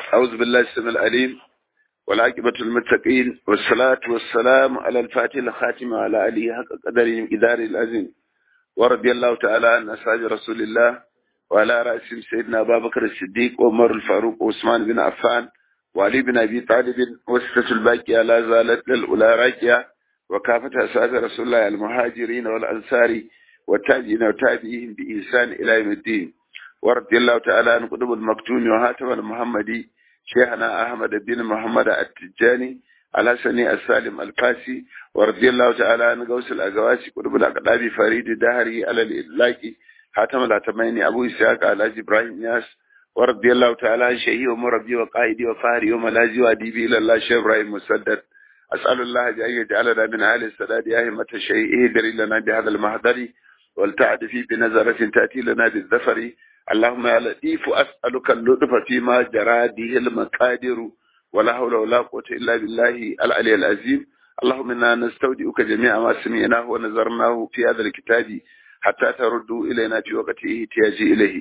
أعوذ بالله السميع العليم والعاقبة المتقين والصلاة والسلام على الفاتح الخاتم على آله حق قدره إدار العظيم ورضي الله تعالى عن أصحاب رسول الله وعلى رأسهم سيدنا أبا بكر الصديق وعمر الفاروق وعثمان بن عفان وعلي بن أبي طالب وستة الباقية لا زالت للأولى راكية وكافة أصحاب رسول الله المهاجرين والأنصار والتابعين وتابعيهم بإحسان إلى يوم الدين ورضي الله تعالى عن قطب المكتوم وهاتم المحمدي شيخنا أحمد بن محمد التجاني الحسني السالم الفاسي ورضي الله تعالى عن غوث الأغواسي قطب الأقداب فريد دهري على الإلاكي حاتم الأتميني أبو إسحاق على إبراهيم ياس ورضي الله تعالى عن شيخي ومربي وقائدي وفهري وملاذي وأديبي إلى الله شيخ إبراهيم مسدد أسأل الله أن يجعلنا من أهل السداد يا همة الشيء اهدر لنا بهذا المهدر والتعد في بنظرة تأتي لنا بالذفر اللهم يا لطيف أسألك اللطف فيما جرى به المقادر ولا حول ولا قوة إلا بالله العلي العظيم اللهم إنا نستودعك جميع ما سمعناه ونظرناه في هذا الكتاب حتى تردوا إلينا في وقت احتياج إليه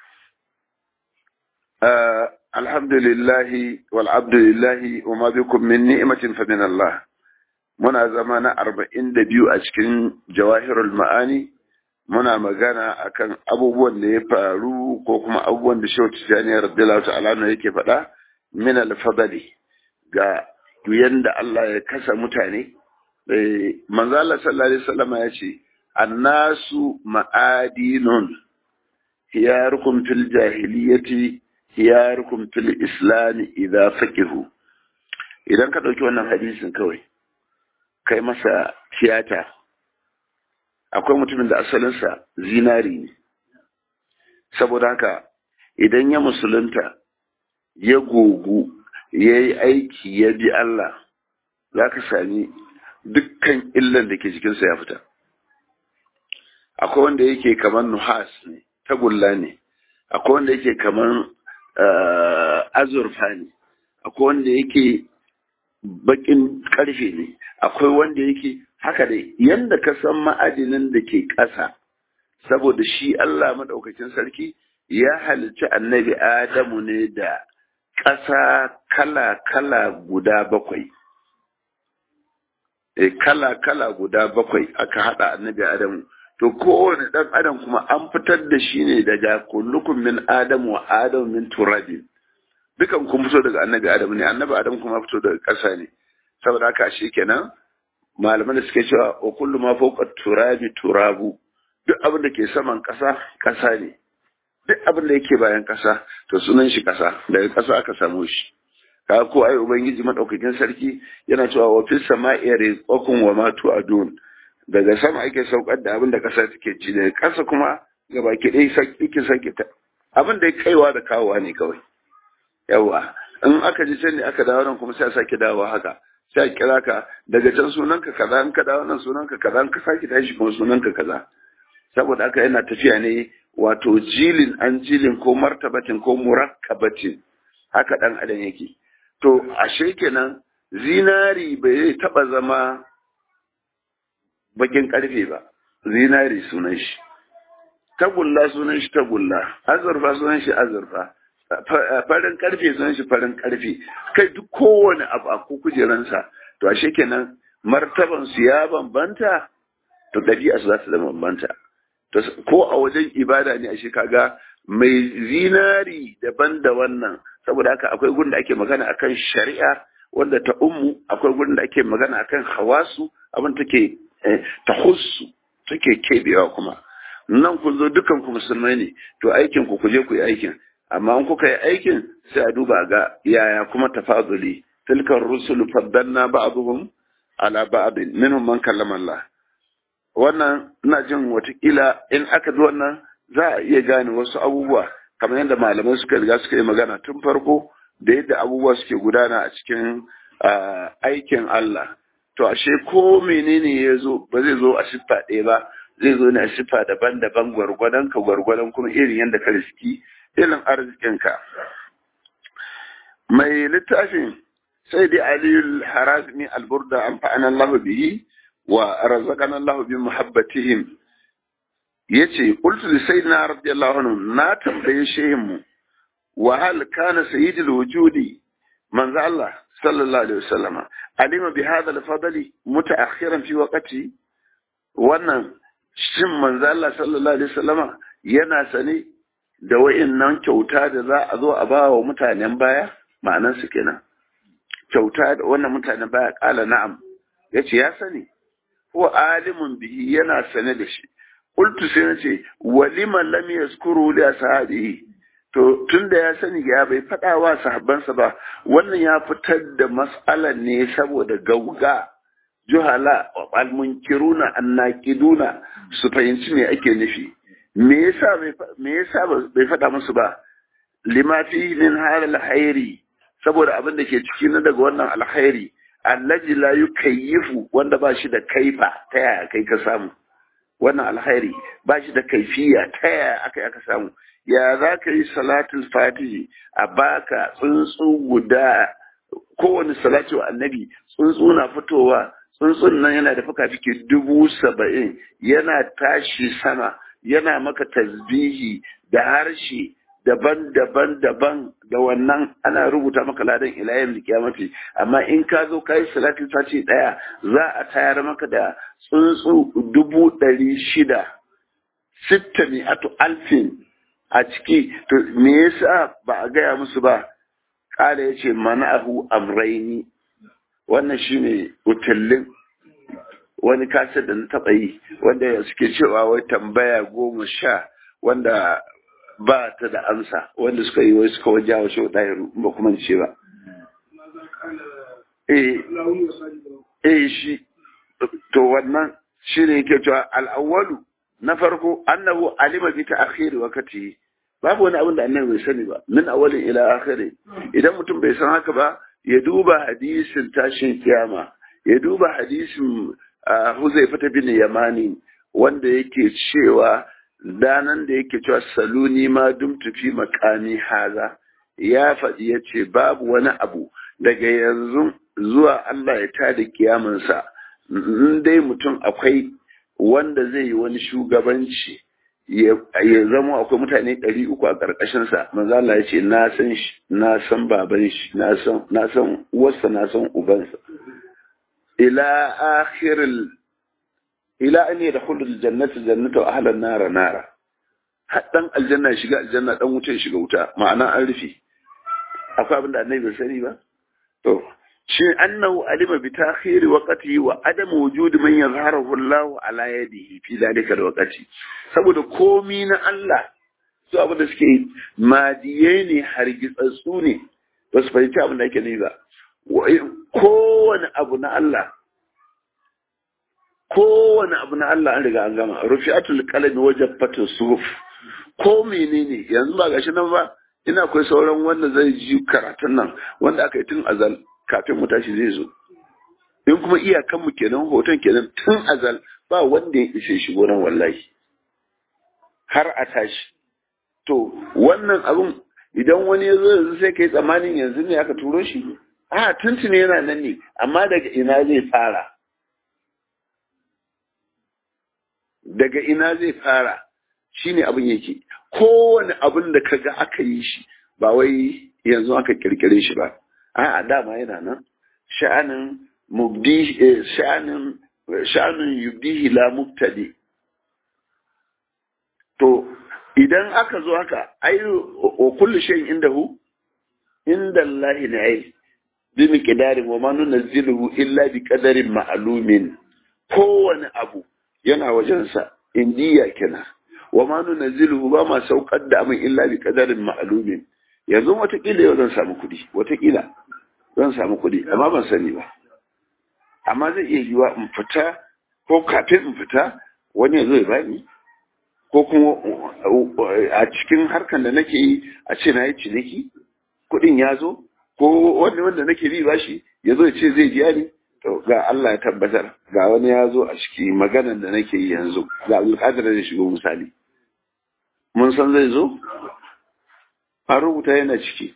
آه الحمد لله والعبد لله وما بكم من نعمة فمن الله muna zama na arba'in da biyu a cikin jawahirul ma'ani muna magana akan abubuwan da ya faru ko kuma abubuwan da shehu tijjani radiyallahu ta'ala yake faɗa min al-fadli ga yanda Allah ya kasa mutane manzo Allah sallallahu alaihi wasallam ya ce annasu ma'adinun hiyarukum fil jahiliyyati hiyarukum fil islam idza faqihu idan ka dauki wannan hadisin kawai kai masa tiyata akwai mutumin da asalinsa zinari ne saboda haka idan ya musulunta ya gogu ya yi aiki ya bi Allah za ka sami dukkan illan da ke jikinsa ya fita akwai wanda yake kamar nuhas ne tagulla ne akwai wanda yake kamar azurfa ne akwai wanda yake bakin karfe ne akwai wanda yake haka dai yanda ka san ma'adinin da ke ƙasa saboda shi Allah maɗaukakin sarki ya halicci annabi Adamu ne da ƙasa kala-kala guda bakwai. E, kala-kala guda bakwai aka haɗa annabi Adamu. To kowane ɗan Adam kuma an fitar da shi ne daga kullukun min Adamu wa Adamu min turabin. Dukan kun fito daga annabi Adamu ne, annabi Adamu kuma fito daga ƙasa ne. Saboda haka shi kenan malaman da suke cewa wa kullu ma fawqa turabi turabu duk abin da ke saman ƙasa ƙasa ne duk abin da yake bayan ƙasa to sunan shi ƙasa daga ƙasa aka samu shi ka ko ai ubangiji madaukakin sarki yana cewa wa fis sama'i rizqakum wa ma tu'adun daga sama ake saukar da abin da ƙasa take ci daga ƙasa kuma gaba ki dai saki saki ta abin da ya kaiwa da kawowa ne kawai yawa in aka ji can ne aka dawo nan kuma sai a sake dawowa haka sai a kira ka daga can sunanka kaza in ka dawo nan sunanka kaza in ka sake tashi kuma sunanka kaza saboda haka yana tafiya ne wato jilin an jilin ko martabatin ko murakkabatin haka dan adam yake to ashe kenan zinari bai taba zama bakin karfe ba zinari sunan shi tagulla sunan shi tagulla azurfa sunan shi azurfa farin karfe sunan shi farin karfe kai duk kowane abu a kujeransa to ashe kenan martaban su ya bambanta to ɗabi'a su za ta zama bambanta to ko a wajen ibada ne ashe kaga mai zinari daban da wannan saboda haka akwai gurin da ake magana akan shari'a wanda ta ummu akwai gurin da ake magana akan hawasu abin take ta hussu take kebewa kuma nan kun zo dukan ku musulmai ne to aikin ku kuje ku yi aikin amma in kuka yi aikin sai a duba ga yaya kuma tafaduli tilkar rusul faddalna ba'dhum ala ba'd minhum man kallama Allah wannan ina jin watakila in aka bi wannan za a iya gane wasu abubuwa kamar yadda malamai suka riga suka yi magana tun farko da yadda abubuwa suke gudana a cikin aikin Allah to ashe ko menene ya zo ba zai zo a siffa ɗaya ba zai zo ne a siffa daban-daban gwargwadon ka gwargwadon kuma irin yadda ka riski irin arzikinka mai littafin sai dai aliyul harazmi alburda an fa'ana Allah bihi wa razaqana Allah bi muhabbatihim yace qultu li sayyidina radiyallahu anhu na tambaye shehin mu wa hal kana sayyidul wujudi manzo Allah sallallahu alaihi wasallama alima bi hadha al-fadli mutaakhiran fi waqti wannan shin manzo Allah sallallahu alaihi wasallama yana sane da wayannan kyauta da za a zo a ba wa mutanen baya ma'anar su kenan kyauta da wannan mutanen baya kala na'am yace ya sani ko alimun bihi yana sane da shi qultu sai nace walima lam yazkuru li ashabihi to tunda ya sani ya bai faɗa wa sahabbansa ba wannan ya fitar da mas'alan ne saboda gauga juhala almunkiruna annaqiduna su fahimci me ake nufi me yasa me yasa bai faɗa musu ba lima fi min halal khairi saboda abin da ke ciki na daga wannan alkhairi allaji la yukayyifu wanda ba shi da kaifa ta yaya kai ka samu wannan alkhairi ba shi da kaifiya ta yaya aka aka samu ya za ka yi salatul fatihi a baka tsuntsu guda kowane salatu annabi tsuntsu na fitowa tsuntsun nan yana da fuka-fiki dubu saba'in yana tashi sama yana maka tasbihi da harshe daban-daban daban da wannan ana rubuta maka ladan ilayen kiyamati amma in ka zo ka yi salatin sati daya za a tayar maka da tsuntsu dubu ɗari shida sitta mi'atu alfin a ciki to me yasa ba a gaya musu ba kala ya ce mana'ahu amraini wannan shine utallin wani kasar da na taɓa yi wanda suke cewa wai tambaya goma sha wanda ba ta da amsa wanda suka yi wai suka wajen wa shau ɗaya ba kuma ce ba. Eh shi, to wannan shi ne yake cewa al'awwalu na farko annahu alima bi ta akhiri wakati babu wani abin da annabi bai sani ba min awalin ila akhiri idan mutum bai san haka ba ya duba hadisin tashin kiyama ya duba hadisin Huzaifa bin Yamani wanda yake cewa danan da yake cewa saluni ma dumtu fi makami haza ya faɗi ya ce babu wani abu daga yanzu zuwa Allah ya tada kiyamansa in dai mutum akwai wanda zai yi wani shugabanci ya zama akwai mutane ɗari uku a ƙarƙashinsa manzo Allah ya ce na san shi na san baban shi na san na san uwarsa na san ubansa ila akhiril ila an yadkhulu aljannata jannata wa ahlan nara nara dan aljanna ya shiga aljanna dan wuta ya shiga wuta ma'ana an rufe akwai abin da annabi bai sani ba to shi annahu alima bi ta'khiri waqtihi wa adam wujud man yazharuhu Allah ala yadihi fi dalika alwaqti saboda komi na Allah su abin da suke madiyai ne hargitsatsu ne ba su fahimci abin da ake nufi ba kowane abu na Allah kowane abu na Allah an riga an gama rufi'atul qalami wajabatu suhuf ko menene yanzu ba gashi nan ba ina akwai sauran wanda zai ji karatun nan wanda aka yi tun azal kafin mu tashi zai zo in kuma iyakan mu kenan hoton kenan tun azal ba wanda ya ishe shi nan wallahi har a tashi to wannan abun idan wani ya zo yanzu sai kai tsammanin yanzu ne aka turo shi a tuntuni yana nan ne amma daga ina zai fara daga ina zai fara shine abin yake kowane abin da kaga aka yi shi ba wai yanzu aka kirkire shi ba a dama yana nan sha'anin mubdi sha'anin sha'anin yubdihi la mubtadi to idan aka zo haka ai wa kullu shay'in indahu inda Allah ne ai bi miqdarin wa ma nunzilu illa bi qadarin ma'lumin kowane abu yana wajensa indiya kenan wa ma nunzilu ba ma saukar da abin illa bi qadarin ma'lumin yanzu watakila yau zan samu kuɗi watakila zan samu kuɗi amma ban sani ba amma zai iya yiwa in fita ko kafin in fita wani ya zo ya bani ko kuma a cikin harkan da nake yi a ce na yi ciniki kuɗin ya zo ko wani wanda nake bi bashi ya zo ya ce zai biya ni to ga Allah ya tabbatar ga wani ya zo a ciki maganan da nake yi yanzu ga alƙadar da shigo misali mun san zai zo a rubuta yana ciki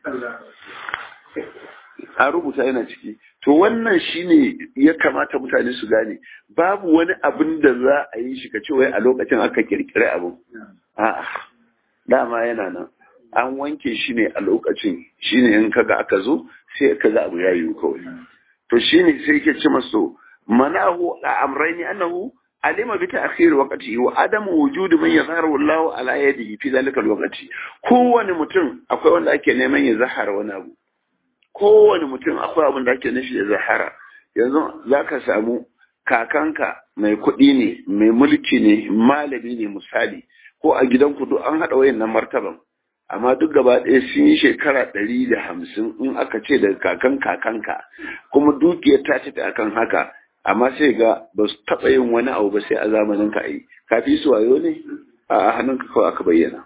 a rubuta yana ciki to wannan shine ya kamata mutane su gane babu wani abin da za a yi shi ka ce wai a lokacin aka kirkire abu a'a dama yana nan an wanke shi ne a lokacin shine in kaga aka zo sai kaga abu ya yiwu kawai to shine sai yake ce masu manahu a amraini annahu alima bi ta'khir waqti wa adam wujud man yazharu Allah ala yadihi fi zalika alwaqti kowane mutum akwai wanda ake neman ya zahara wani abu kowane mutum akwai abin da ake nufi ya zahara yanzu zaka samu kakanka mai kuɗi ne mai mulki ne malami ne misali ko a gidan kudu an haɗa wayan nan martaban amma duk gaba ɗaya sun yi shekara ɗari da hamsin in aka ce daga kakan kakanka kuma dukiyar ta ce akan haka amma sai ga ba su taɓa yin wani abu ba sai a zamanin ka yi kafi su wayo ne a hannunka kawai aka bayyana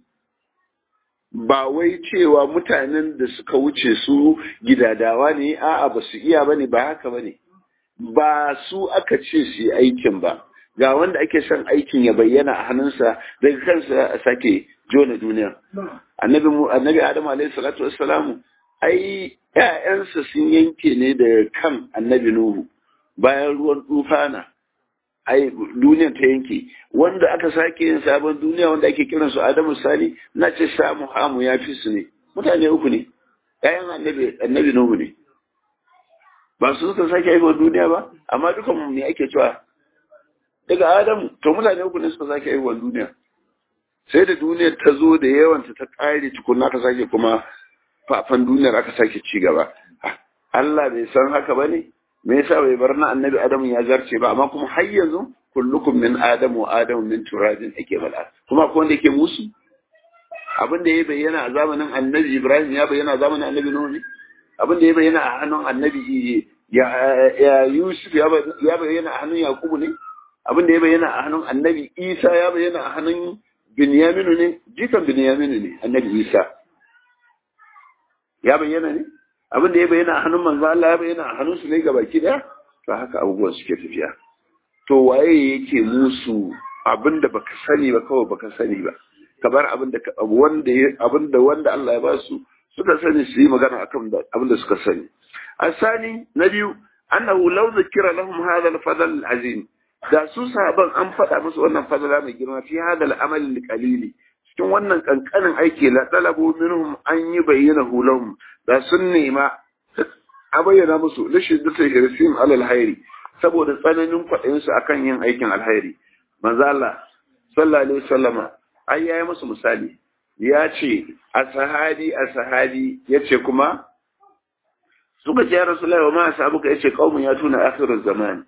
ba wai cewa mutanen da suka wuce su gidadawa ne a'a ba su iya bane ba haka bane ba su aka ce su yi aikin ba ga wanda ake son aikin ya bayyana a hannunsa daga kansa a sake jona duniya annabi annabi adamu alaihi salatu wassalamu ai ƴaƴansa sun yanke ne daga kan annabi nuhu bayan ruwan tufana ai duniyar ta yanke wanda aka sake yin sabon duniya wanda ake kiran su adamu sali na ce samu hamu ya fi su ne mutane uku ne ƴaƴan annabi annabi nuhu ne ba su suka sake haihuwar duniya ba amma dukan mu ne ake cewa daga adamu to mutane uku ne suka sake haihuwar duniya sai da duniyar ta zo da yawanta ta ƙare tukunna aka sake kuma fafan duniyar aka sake ci gaba Allah bai san haka ba ne me yasa bai bar na annabi adamu ya zarce ba amma kuma har yanzu kullukum min adamu wa adamu min turabin ake bala kuma akwai wanda yake musu abin da ya bayyana a zamanin annabi ibrahim ya bayyana a zamanin annabi nuhu abin da ya bayyana a hannun annabi ya yusuf ya bayyana a hannun yakubu ne abin da ya bayyana a hannun annabi isa ya bayyana a hannun binyaminu ne jikan binyaminu ne annabi isa ya bayyana ne abin da ya bayyana a hannun manzo Allah ya bayyana a hannun su ne gabaki daya to haka abubuwan suke tafiya to waye yake musu abin da baka sani ba kawai baka sani ba kamar abin da wanda abin da wanda Allah ya ba su suka sani su yi magana akan abin da suka sani asani na biyu annahu law zikira lahum hadha al-fadl al-azim da su sahaban an faɗa musu wannan fadala mai girma fi hadha al-amal al-qalili cikin wannan kankanin aiki la talabu minhum an yi bayyana lahum da sun nema a bayyana musu rashin dutse hirsim alal hairi saboda tsananin kwaɗayinsu akan yin aikin alhairi manzo Allah sallallahu alaihi wasallama ai yayi musu misali ya ce a sahabi a sahabi ya ce kuma suka ce ya rasulullahi wa ma sahabuka ya ce qaumun ya tuna akhirul zaman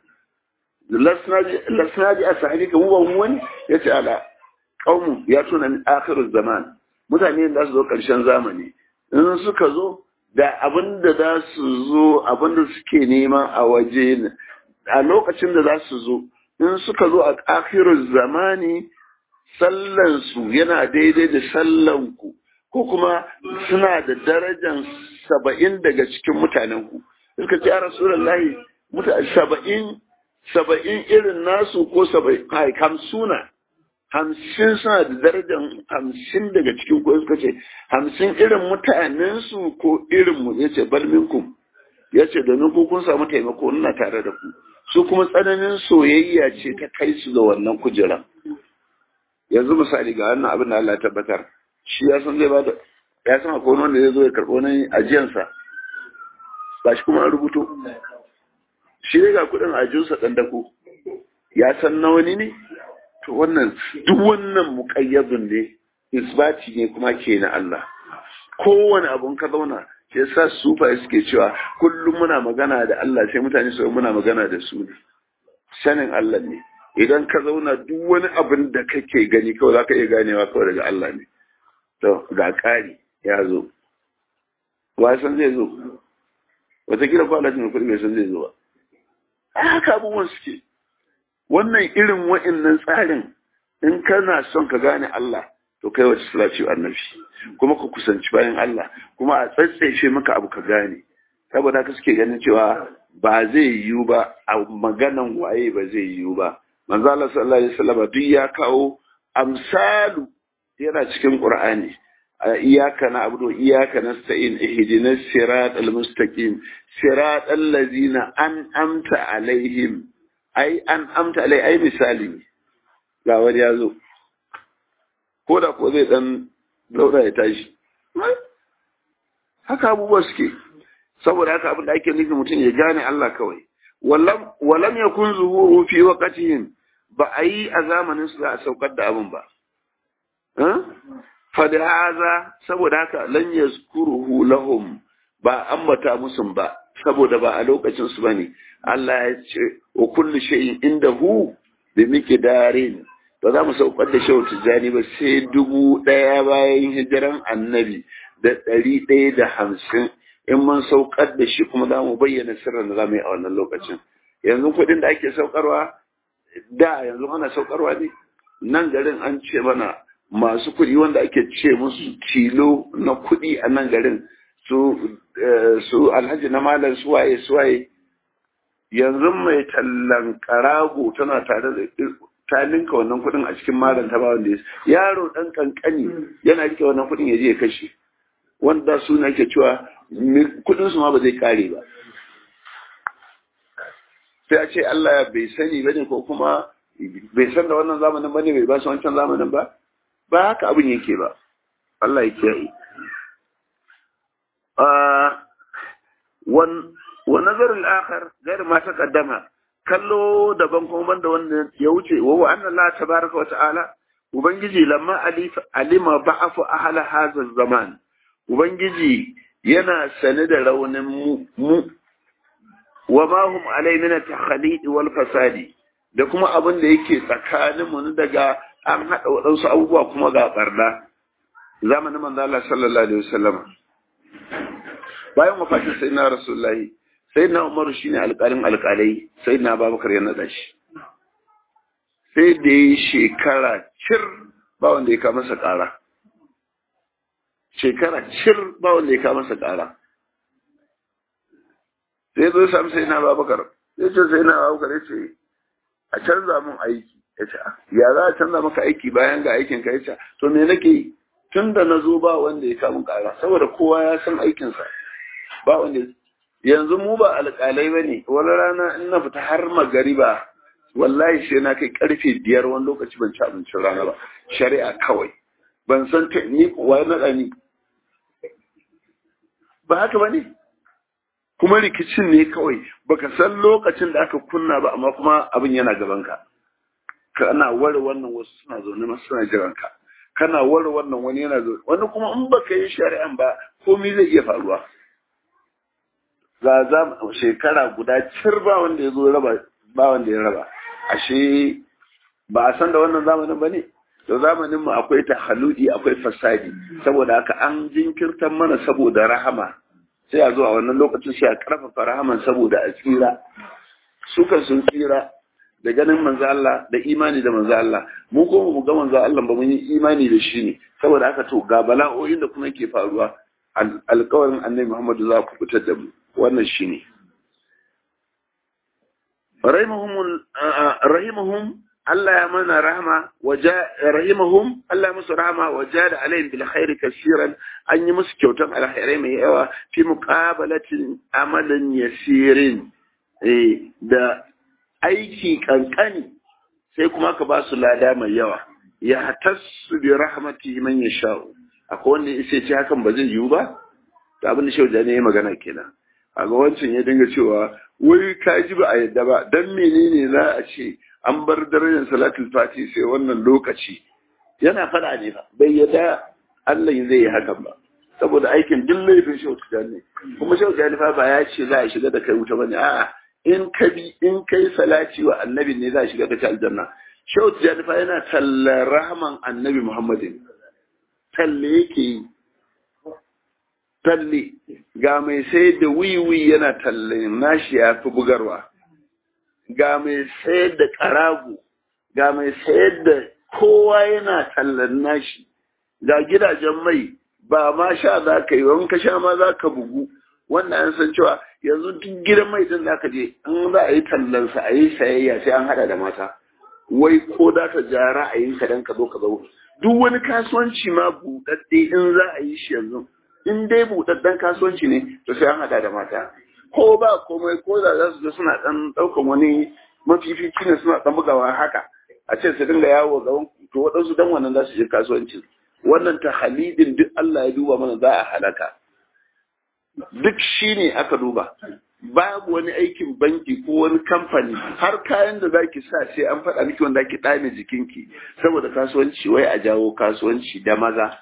lasna ji a sahabi ka mu wani ya ce ala qaumun ya tuna akhirul zaman mutane da su zo karshen zamani in suka zo da abin da za su zo abin da suke nema a waje a lokacin da za su zo in suka zo a akhirul zamani sallansu yana daidai da sallanku ko kuma suna da darajan saba'in daga cikin mutanenku suka ce a rasulallahi mutane saba'in saba'in irin nasu ko saba'in hamsuna hamsin suna da darajan hamsin daga cikin ku suka ce hamsin irin mutanensu ko irin mu ya ce balminkum ya ce domin ku kun samu taimako ina tare da ku su kuma tsananin soyayya ce ta kai su ga wannan kujeran yanzu misali ga wannan abin da Allah ya tabbatar shi ya san zai bada ya san akwai wanda zai zo ya karɓo nan ajiyansa ba shi kuma an rubuto shi ne ga kuɗin ajiyarsa ɗan dako ya san na wani ne to wannan duk wannan muƙayyadun ne isbati ne kuma ke na Allah kowane abun ka zauna shi yasa sufa suke cewa kullum muna magana da Allah sai mutane su muna magana da su ne sanin Allah ne idan ka zauna duk wani abin da kake gani kawai za ka iya ganewa kawai daga Allah ne. To, ga ƙari ya zo. Wasan zai zo. Wataƙila ko Allah ne kuɗi bai san zai zo ba. Haka abubuwan suke. Wannan irin wa'innan tsarin in kana son ka gane Allah to kai wace salati annabi kuma ka kusanci bayan Allah kuma a tsatsaice maka abu ka gane saboda haka suke ganin cewa ba zai yiwu ba a maganan waye ba zai yiwu ba manzo Allah sallallahu alaihi wasallam duk ya kawo amsalu yana cikin Qur'ani iyyaka na'budu iyyaka nasta'in ihdinas siratal mustaqim siratal ladzina an'amta alaihim ai an'amta alai ai misali ga wani ya zo ko da ko zai dan dauda ya tashi haka abubuwa suke saboda haka abin da ake nufi mutum ya gane Allah kawai walam yakun zuhuru fi waqtihim ba a yi a zamanin su za a saukar da abin ba fada haza saboda haka lan yazkuruhu lahum ba ambata musu ba saboda ba a lokacin su bane Allah ya ce wa kullu shay'in indahu bi miqdarin ba za mu saukar da shehu tijjani ba sai dubu ɗaya bayan hijiran annabi da ɗari ɗaya da hamsin in mun saukar da shi kuma za mu bayyana sirrin da za mu yi a wannan lokacin yanzu kuɗin da ake saukarwa da yanzu ana saukarwa ne nan garin an ce mana masu kuɗi wanda ake ce musu tilo na kuɗi a nan garin su su alhaji na malam suwaye suwaye yanzu mai tallan karago tana tare da ta linka wannan kuɗin a cikin malam ta ba wanda ya yaro ɗan kankani yana rike wannan kuɗin ya je ya kashe wanda su na ke cewa kuɗin su ma ba zai kare ba sai a ce Allah bai sani bane ko kuma bai san da wannan zamanin bane bai ba su wancan zamanin ba ba haka abin yake ba Allah ya kiyaye wa nazarin akhar gair ma taqaddama kallo daban kuma banda wanda ya wuce wa wa anna Allah tabaraka wa ta'ala ubangiji lamma alima ba'afu ahla hadha zaman ubangiji yana sane da raunin mu mu wa ma hum alai min at-takhalid wal fasadi da kuma abin da yake tsakanin mu daga an hada wadansu abubuwa kuma ga barna zamanin manzo Allah sallallahu alaihi wasallam bayan wafatin sayyidina rasulullahi sai na umaru shi ne alƙalin alƙalai sai na babakar ya naɗa shi sai da ya yi shekara cir ba wanda ya kama masa ƙara shekara cir ba wanda ya kama masa ƙara sai zo sami sai na babakar ya ce sai na babakar ya ce a canza mun aiki ya ce ya za a canza maka aiki bayan ga aikin ka ya ce to me nake yi tun da na zo ba wanda ya kama ƙara saboda kowa ya san aikinsa ba wanda yanzu mu ba alƙalai ba ne wani rana in na fita har magariba wallahi sai na kai karfe biyar wani lokaci ban ci abincin rana ba shari'a kawai ban san ta ni wa naɗa ni ba haka ba ne kuma rikicin ne kawai baka san lokacin da aka kunna ba amma kuma abin yana gabanka kana ware wannan wasu suna zaune masu suna jiran ka kana ware wannan wani yana zaune wani kuma in baka yi shari'an ba komai zai iya faruwa za za shekara guda cir ba wanda ya zo raba ba wanda ya raba ashe ba a san da wannan zamanin ba ne to zamanin mu akwai tahaludi akwai fasadi saboda haka an jinkirtar mana saboda rahama sai a zo a wannan lokacin sai a karfafa rahaman saboda a tsira sukan sun tsira da ganin manzo Allah da imani da manzo Allah mu ko mu ga manzo Allah ba mun yi imani da shi ne saboda haka to ga bala'o'in da kuma ke faruwa alƙawarin annabi Muhammadu za ku fitar da mu wannan shi ne. Rahimahum Allah ya mana rahama, rahimahum Allah musu rahama waje da alayhim bil khairi kasiran an yi musu kyautan alkhairai mai yawa fi muqabalatin amalin yasirin da aiki kankani sai kuma ka ba su lada mai yawa ya tasu bi rahmati man yasha'u akwai wanda ya ce hakan ba zai yiwu ba ta abin da shauja ne ya magana kenan a ga wancan ya dinga cewa wai ka ji ba a yadda ba dan menene za a ce an bar darajar salatul fati sai wannan lokaci yana fada ne ba bai yadda Allah zai yi hakan ba saboda aikin duk laifin shehu tijani kuma shehu tijani fa ba ya ce za a shiga da kai wuta bane a'a in ka bi in kai salati wa annabi ne za a shiga da kai aljanna shehu tijani fa yana tallar rahman annabi muhammadin talle yake yi talle ga mai sayar da wiwi yana talle nashi ya fi bugarwa ga mai sayar da karago ga mai sayar da kowa yana tallan nashi ga gidajen mai ba ma sha za ka yi wani ka sha ma za ka bugu wannan an san cewa yanzu duk gidan mai din za ka je in za a yi tallansa a yi sayayya sai an hada da mata wai ko da ka ja ra'ayinka dan ka zo ka zo duk wani kasuwanci ma buɗaɗɗe in za a yi shi yanzu in dai buɗaɗɗen kasuwanci ne to sai an haɗa da mata ko ba komai ko da za su je suna ɗan ɗaukan wani mafifici ne suna ɗan bugawa haka a ce su dinga yawo gaban to waɗansu dan wannan za su je kasuwanci wannan tahalidin duk Allah ya duba mana za a halaka duk shine aka duba babu wani aikin banki ko wani kamfani har kayan da zaki sa sai an faɗa miki wanda ki ɗame jikinki saboda kasuwanci wai a jawo kasuwanci da maza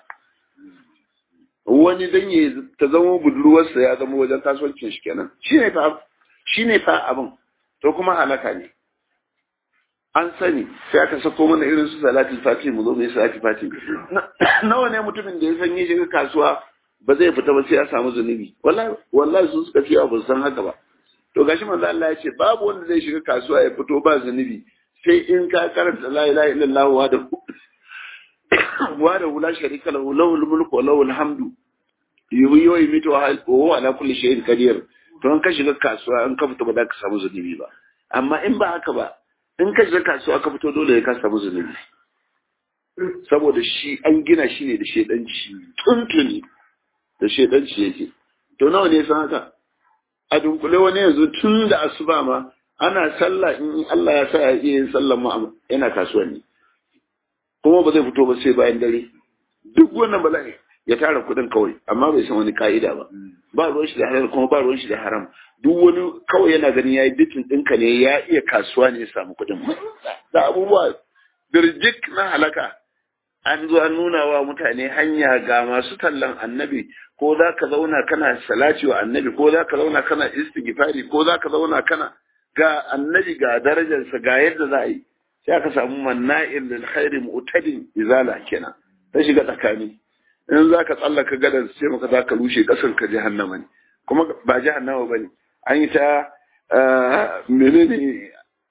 wani dan ya ta zama budurwarsa ya zama wajen kasuwancin shi kenan shine fa shine fa abin to kuma halaka ne an sani sai aka sako mana irin su salatin fati mu zo mu yi salatin fati nawa ne mutumin da ya san ya shiga kasuwa ba zai fita ba sai ya samu zunubi wallahi wallahi su suka ce ba san haka ba to gashi manzo Allah ya ce babu wanda zai shiga kasuwa ya fito ba zunubi sai in ka karanta la ilaha illallah wa da wa da la sharika lahu lahul mulku wa lahul hamdu yuhyi wa yumiitu wa huwa ala kulli shay'in qadir to an ka shiga kasuwa an ka fito ba za ka samu zunubi ba amma in ba haka ba in ka shiga kasuwa ka fito dole ka samu zunubi saboda shi an gina shi ne da shedanci tuntuni da shedanci yake to nawa ne san haka a dunkule wani yanzu tun da asuba ma ana sallah in Allah ya sa ya iya yin sallah ma yana kasuwanni kuma ba zai fito ba sai bayan dare duk wannan bala'i ya tara kuɗin kawai amma bai san wani ka'ida ba ba ruwan shi da halal kuma ba ruwan shi da haram duk wani kawai yana ganin yayi bitin ɗinka ne ya iya kasuwa ne ya samu kuɗin da abubuwa birjik na halaka an zo an nuna wa mutane hanya ga masu tallan annabi ko za ka zauna kana salati wa annabi ko za ka zauna kana istighfari ko za ka zauna kana ga annabi ga darajarsa ga yadda za a yi sai aka samu manna'in lil khairi mu'tadin izala kenan ta shiga tsakani in za ka tsallaka gadar sai maka za ka rushe kasar ka jahannama ne kuma ba jahannama ba ne an yi ta menene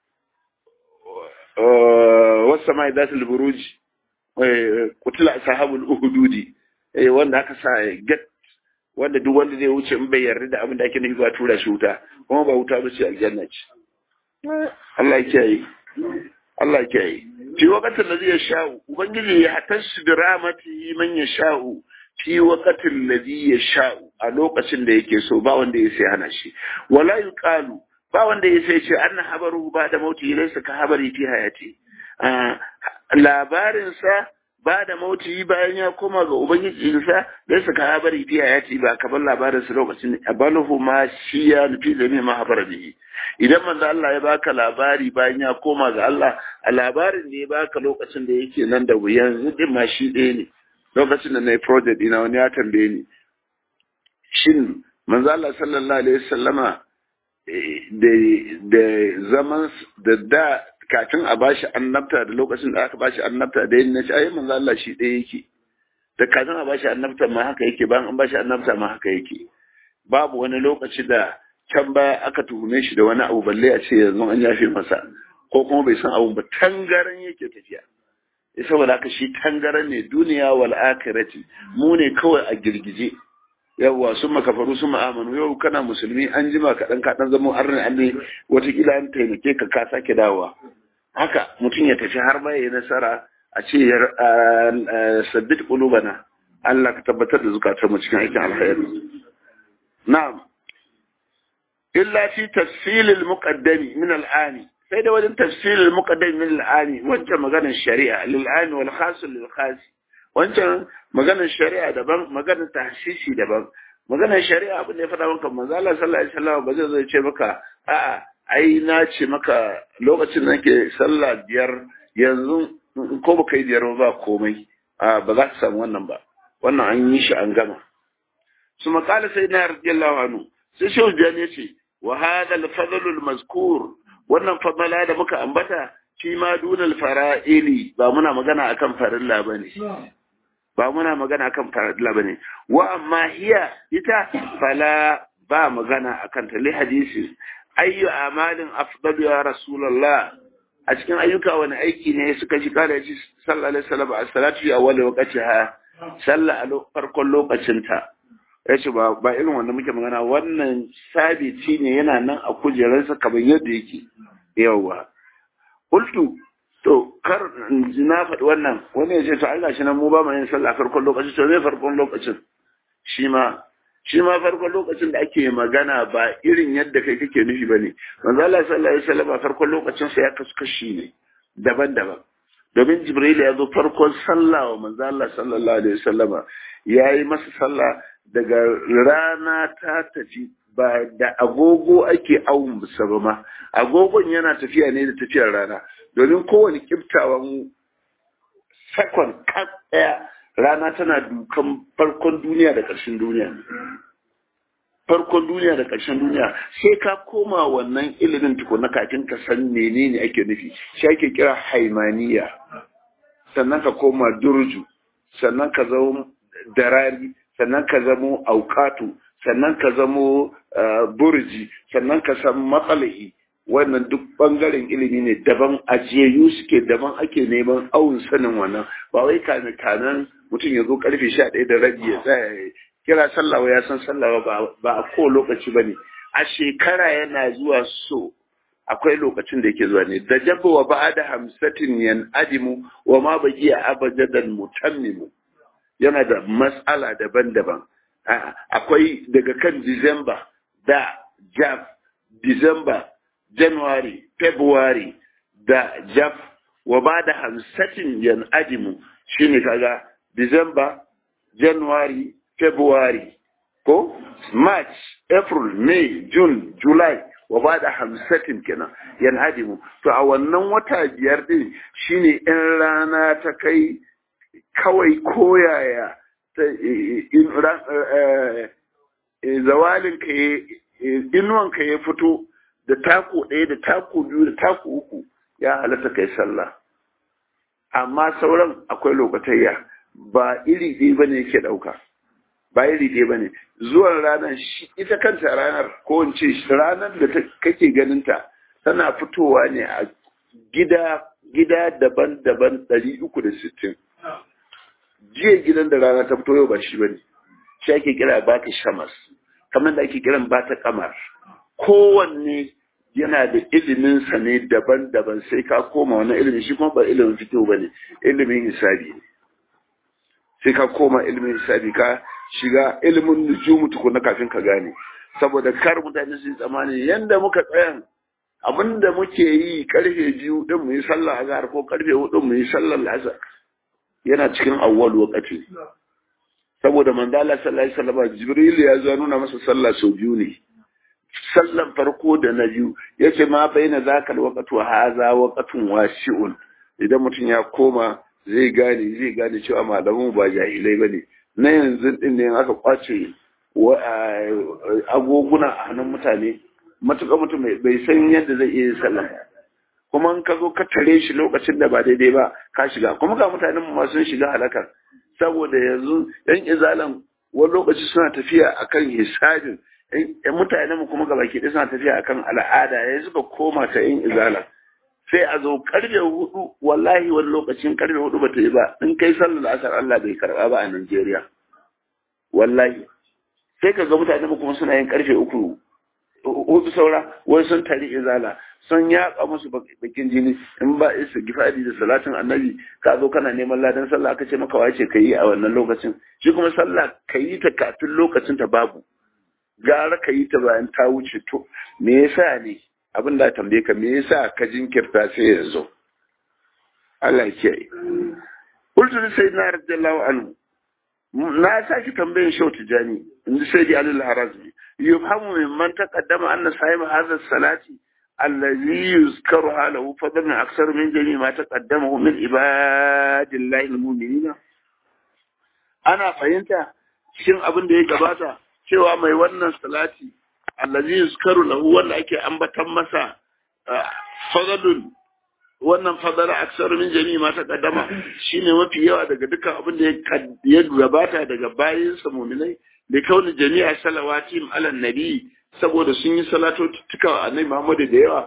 wasu mai datul buruji kutula sahabul uhududi wanda aka sa get wanda duk wanda zai wuce in bai yarda da abin da ake nufi ba tura shi wuta kuma ba wuta ba ce aljanna ce Allah ya kiyaye Allah ya kiyaye fi waqtin da zai sha'u ubangiji ya hatashi da ramati man ya sha'u fi waqtin da ya sha'u a lokacin da yake so ba wanda ya sai hana shi wala yuqalu ba wanda ya sai ce anna habaru ba da mauti laysa ka habari fi hayati labarinsa ba da mauti bayan ya koma ga ubangijinsa da suka habari fiya ya ce ba kamar labarinsa lokacin abaluhu ma shi ya nufi da ne mahabar bihi idan manzo Allah ya baka labari bayan ya koma ga Allah a labarin ne ya baka lokacin da yake nan da yanzu din ma shi ɗaya ne lokacin da na yi project ina wani ya tambaye ni shin manzo Allah sallallahu alaihi wasallama da zaman da da kafin a bashi annabta da lokacin da aka bashi annabta da yin nashi ayi manzo Allah shi ɗaya yake da kafin a bashi annabta ma haka yake bayan an bashi annabta ma haka yake babu wani lokaci da can baya aka tuhume shi da wani abu balle a ce yanzu an yafe masa ko kuma bai san abu ba tangaran yake tafiya saboda haka shi tangaran ne duniya wal akhirati mu ne kawai a girgije yawwa sun makafaru sun ma'amanu yau kana musulmi an jima kaɗan kaɗan zama arni an ne watakila an taimake ka ka sake dawowa haka mutum ya tafi har ma ya nasara a ce sabbit qulubana Allah ka tabbatar da zukatar mu cikin aikin alkhairi na'am illa fi tafsil al-muqaddami min al-ani sai da wajen tafsil al-muqaddami min al-ani wancan maganar shari'a lil-ani wal khas lil-khas wancan maganar shari'a daban maganar tahsisi daban maganar shari'a abin da ya faɗa maka manzo Allah sallallahu alaihi wasallam ba zai zo ya ce maka a'a ai na ce maka lokacin da nake sallah biyar yanzu ko baka yi biyar ba komai a ba za ka samu wannan ba wannan an yi shi an gama su makala sai na radiyallahu anhu sai shehu jani ya ce wa hada al-fadl al-mazkur wannan fadala da muka ambata fi ma dunal fara'ili ba muna magana akan farilla bane ba muna magana akan farilla bane wa amma hiya ita fala ba magana akan ta li hadisi ayyu amalin afdal ya rasulullah a cikin ayyuka wani aiki ne suka shi kare shi sallallahu alaihi wasallam a salatu ya wala waqtiha sallah a farkon lokacin ta yace ba ba irin wanda muke magana wannan sabiti ne yana nan a kujerarsa kamar yadda yake yawa qultu to kar na faɗi wannan wani ya ce to Allah shi nan mu ba mu yin sallah farkon lokacin to me farkon lokacin shi ma shi ma farkon lokacin da ake magana ba irin yadda kai kake nufi bane manzo Allah sallallahu alaihi wasallam farkon lokacin sa ya kasu kashi ne daban-daban domin jibril ya zo farkon sallah wa manzo Allah sallallahu alaihi wasallama yayi masa sallah daga rana ta tafi ba da agogo ake awun bisa ba ma agogon yana tafiya ne da tafiyar rana domin kowane kiftawan sakon ɗaya rana tana dukan farkon duniya da ƙarshen duniya farkon duniya da ƙarshen duniya sai ka koma wannan ilimin tukuna kafin ka san menene ake nufi shi ake kira haimaniya sannan ka koma durju sannan ka zama darari sannan ka zamo aukatu sannan ka zamo burji sannan ka san matsalahi wannan duk bangaren ilimi ne daban ajiyayyu suke daban ake neman awun sanin wannan ba wai kame kanan mutum ya zo karfe sha ɗaya da rabi ya tsaya kira sallawa ya san sallawa ba a ko lokaci ba ne a shekara yana zuwa so akwai lokacin da yake zuwa ne da jabba wa ba da hamsatin yan adimu wa ma baki a abajadan mutammimu yana da matsala daban-daban akwai daga kan disamba da jaf disamba january february da jaf wa ba da hamsatin yan adimu shine kaga disamba january february ko march april may june july wa ba da hamsatin kenan yan adimu to a wannan wata biyar din shine in rana ta kai kawai koyaya zawalin ka inuwan ka ya fito da taku ɗaya da taku biyu da taku uku ya halatta kai sallah amma sauran akwai lokatayya ba iri ɗaya ba ne yake ɗauka ba iri ɗaya ba ne zuwan ranar shi ita kanta ranar ko in ce ranar da kake ganinta tana fitowa ne a gida gida daban-daban ɗari uku da sittin jiya gidan da rana ta fito yau ba shi bane shi ake kira ba ta shamas kamar da ake kiran ba ta kamar kowanne yana da ilimin sa ne daban-daban sai ka koma wani ilimi shi kuma ba ilimin fito ba ne ilimin hisabi ne sai ka koma ilimin hisabi ka shiga ilimin nujumu tukuna kafin ka gane saboda kar mutane su yi tsammani yanda muka tsayan abinda muke yi karfe biyu din mu yi sallah azhar ko karfe hudu mu yi sallar asar yana cikin awwal wakati saboda manzo Allah sallallahu alaihi wasallam Jibril ya zo nuna masa sallah sau biyu ne sallan farko da na biyu yace ma baina zakal waqtu haza waqtun wasi'un idan mutum ya koma zai gane zai gane cewa malamu ba jahilai bane na yanzu din ne aka kwace agoguna a hannun mutane matuƙa mutum bai san yadda zai iya sallah kuma in ka zo ka tare shi lokacin da ba daidai ba ka shiga kuma ga mutanen mu sun shiga halakar saboda yanzu yan izalan wani lokaci suna tafiya akan hisabin yan mutanen mu kuma gabaki ɗaya suna tafiya akan al'ada ya suka koma ta yan izala sai a zo karfe hudu wallahi wani lokacin karfe hudu ba ta yi ba in kai sallar asar Allah bai karba ba a Najeriya wallahi sai ka ga mutanen mu kuma suna yin karfe uku hudu saura wai sun tari izala sun yaƙa musu bakin jini in ba isa gifadi da salatin annabi ka zo kana neman ladan sallah aka ce maka wace ka yi a wannan lokacin shi kuma sallah ka yi ta kafin lokacin ta babu gara ka yi ta bayan ta wuce to me yasa ne abin da tambaye ka me yasa ka jinkirta sai yanzu Allah ya kiyaye Kultu sai na radiyallahu anhu na saki tambayin shau tijani in ji sai di alil harazmi yufhamu mimman taqaddama anna sahib hadha salati allazi yuzkaru halahu fadlan aksar min jami ma taqaddamahu min ibadillahi almu'minina ana fahimta cikin abin da ya gabata cewa mai wannan salati allazi yuzkaru lahu wanda ake ambatan masa fadlun wannan fadala aksar min jami'i ma taqaddama shine mafi yawa daga dukkan abin da ya gabata daga bayinsa mu'minai da kauni jami'a salawatim ala nabi saboda sun yi salatottuka wa annabi Muhammadu da yawa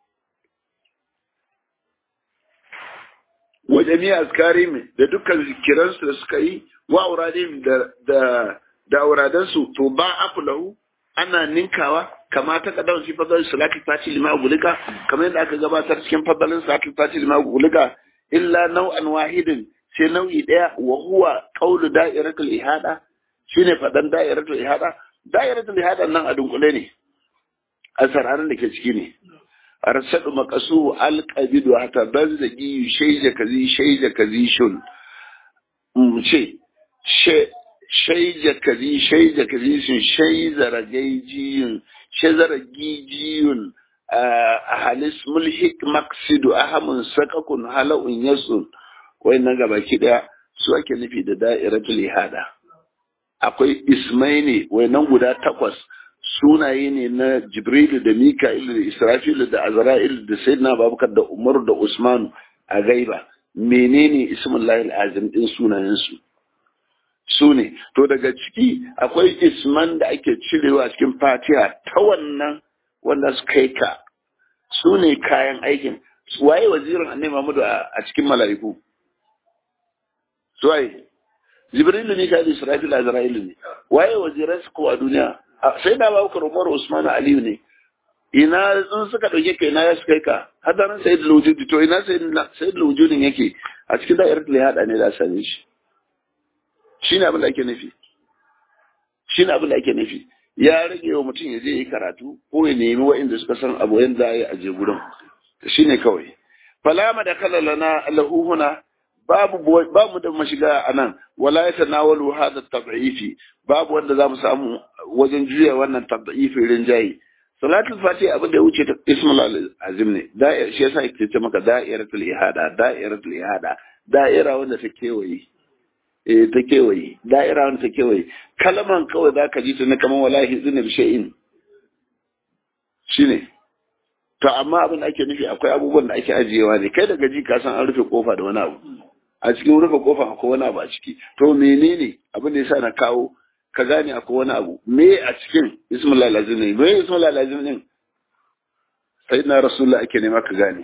wa jami'a azkarim da dukkan zikiransu da suka yi wa auradim da da da auradansu to ba afu lahu ana ninkawa kama ta kadan shi fadal salati fati lima gulika kamar yadda aka gabatar cikin fadalin salati fati lima gulika illa nau'an wahidin sai nau'i daya wa huwa qawlu da'iratul ihada shine fadan da'iratul ihada da'iratul ihada nan a dunkule ne a sararin da ke ciki ne arsadu maqasu alqabidu hatta banzagi shaija kazi shaija kazi shun mu ce shaija kazi shaija kazi shun shaizara gaijiyun shazara gijiyun a halis mulhik maksidu ahamun sakakun hala'un yasun wayannan gabaki daya su ake nufi da da'iratul ihada akwai ismai ne wayannan guda takwas sunaye ne na jibrilu da mika'il da israfilu da azra'il da sayyidina babakar da umar da usmanu a gaiba menene ismullahi azim din sunayen su su ne to daga ciki akwai isman da ake cirewa cikin fatiha ta wannan wanda su kai ka su ne kayan aikin waye wazirin annabi Muhammadu a cikin mala'iku su waye jibrilu ne kai israfil azra'ilu ne waye waziran su ko a duniya sai da babu Umar Usman Aliyu ne ina in suka dauke kai na ya su kai ka hadarin sayyid al-wujud to ina sayyid al-wujudin yake a cikin da'irar da ya hada ne da same shi shine abin da ake nufi shine abin da ake nufi ya rage wa mutum ya je yi karatu ko ya nemi wa'inda suka san abu yanda ya aje gurin shine kawai falama da kala lana lahu huna babu babu da mashiga anan wala ya tanawalu hada tad'ifi babu wanda zamu samu wajen juya wannan tad'ifi rinjayi salatul fati abin da ya wuce ta ismul azim ne da'ir shi yasa yake ce maka da'iratul ihada da'iratul ihada da'ira wanda ta kewaye eh ta kewaye da'ira wanda ta kewaye kalman kawai zaka ji ta na kaman wallahi zunub shay'in shine to amma abin da ake nufi akwai abubuwan da ake ajiyewa ne kai daga ji ka san an rufe kofa da wani abu a cikin rufe kofa akwai wani abu a ciki to menene abin da yasa na kawo ka gane akwai wani abu me a cikin ismul lazim ne me ismul lazim din sayyidina rasulullah ake nema ka gane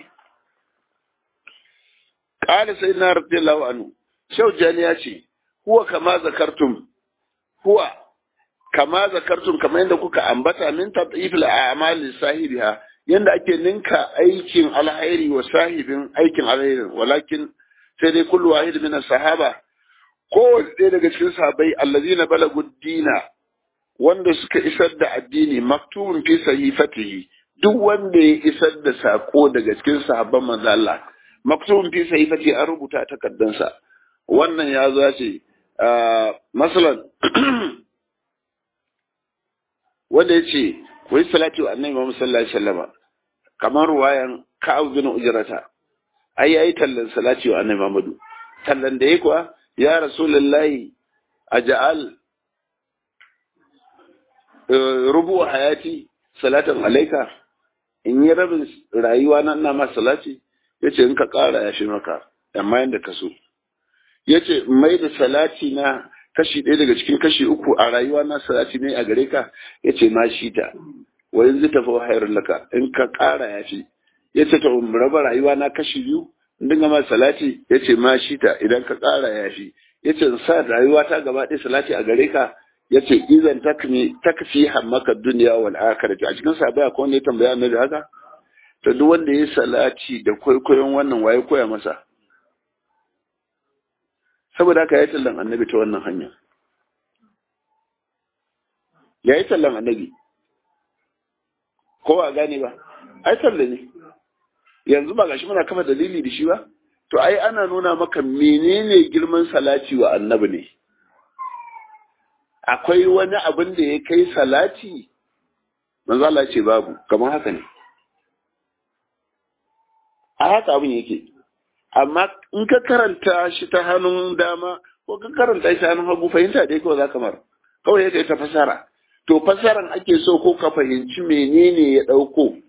qala sayyidina radiyallahu anhu shaujani ya ce huwa kama zakartum huwa kama zakartum kamar yadda kuka ambata min tadifil a'mal sahibiha yanda ake ninka aikin alhairi wa sahibin aikin alhairi walakin sai dai kullu wahid min sahaba ko ɗaya daga cikin sahabbai allazina balagu dina wanda suka isar da addini maktubun fi sahifatihi duk wanda ya isar da sako daga cikin sahabban manzo Allah maktubun fi sahifatihi an rubuta takaddansa wannan ya zo ya ce masalan wanda ya ce wai salati wa annabi Muhammad sallallahu alaihi wasallam kamar ruwayan Ka'ab bin Ujrata ai yayi tallan salati wa annabi Muhammad tallan da yake kuwa ya rasulullahi aj'al rubu hayati salatan alaika in yi rabin rayuwa nan na ma salati yace in ka kara ya shi maka amma yanda ka so yace mai da salati na kashi ɗaya daga cikin kashi uku a rayuwa na salati ne a gare ka yace ma shi ta wa yanzu tafi hayar laka in ka ƙara ya fi yace to raba rayuwa na kashi biyu in dinga ma salati yace ma shi ta idan ka ƙara ya fi yace in sa rayuwa ta gaba ɗaya salati a gare ka yace izan takmi takfi hammaka dunya wal akhirati a cikin sabai akwai wanda ya tambaya annabi haka to duk wanda ya salati da kwaikwayon wannan waye koya masa saboda haka ya yi tallan annabi ta wannan hanya ya yi tallan annabi ko a gane ba ai talla ne yanzu ba gashi muna kafa dalili da shi ba to ai ana nuna maka menene girman salati wa annabi ne akwai wani abin da ya kai salati manzo Allah ce babu kamar haka ne a haka abin yake amma in ka karanta shi ta hannun dama ko ka karanta shi ta hannun hagu fahimta dai kawai za ka mara kawai ya kai ta fasara to fasaran ake so ko ka fahimci menene ya ɗauko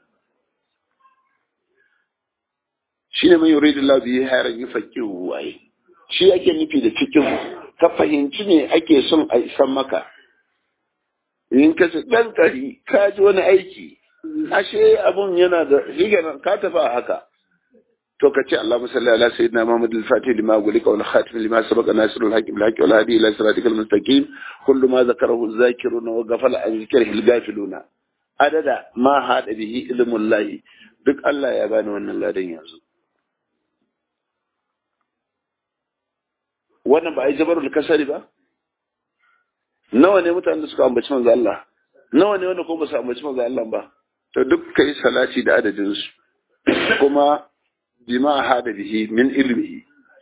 shi ne mai yuridu Allah biyu hayar yi fakihu waye shi ake nufi da cikin ka fahimci me ake son a isan maka in ka ce ɗan ƙari ka ji wani aiki ashe abun yana da higaran ka tafi a haka to kace Allahumma salli ala sayyidina Muhammad al-Fatih lima gulika wal khatim lima sabaqa nasirul hakim al haqi wal hadi ila siratikal mustaqim kullu ma zakarahu az-zakirun wa ghafala an zikrihi al-ghafiluna adada ma hada bihi ilmul lahi duk Allah ya bani wannan ladan yanzu wannan ba ai jabarul kasari ba nawa ne mutanen da suka ambaci manzo Allah nawa ne wanda ko ba su ambaci manzo Allah ba to duk kai salati da adadin su kuma bima hada bihi min ilmihi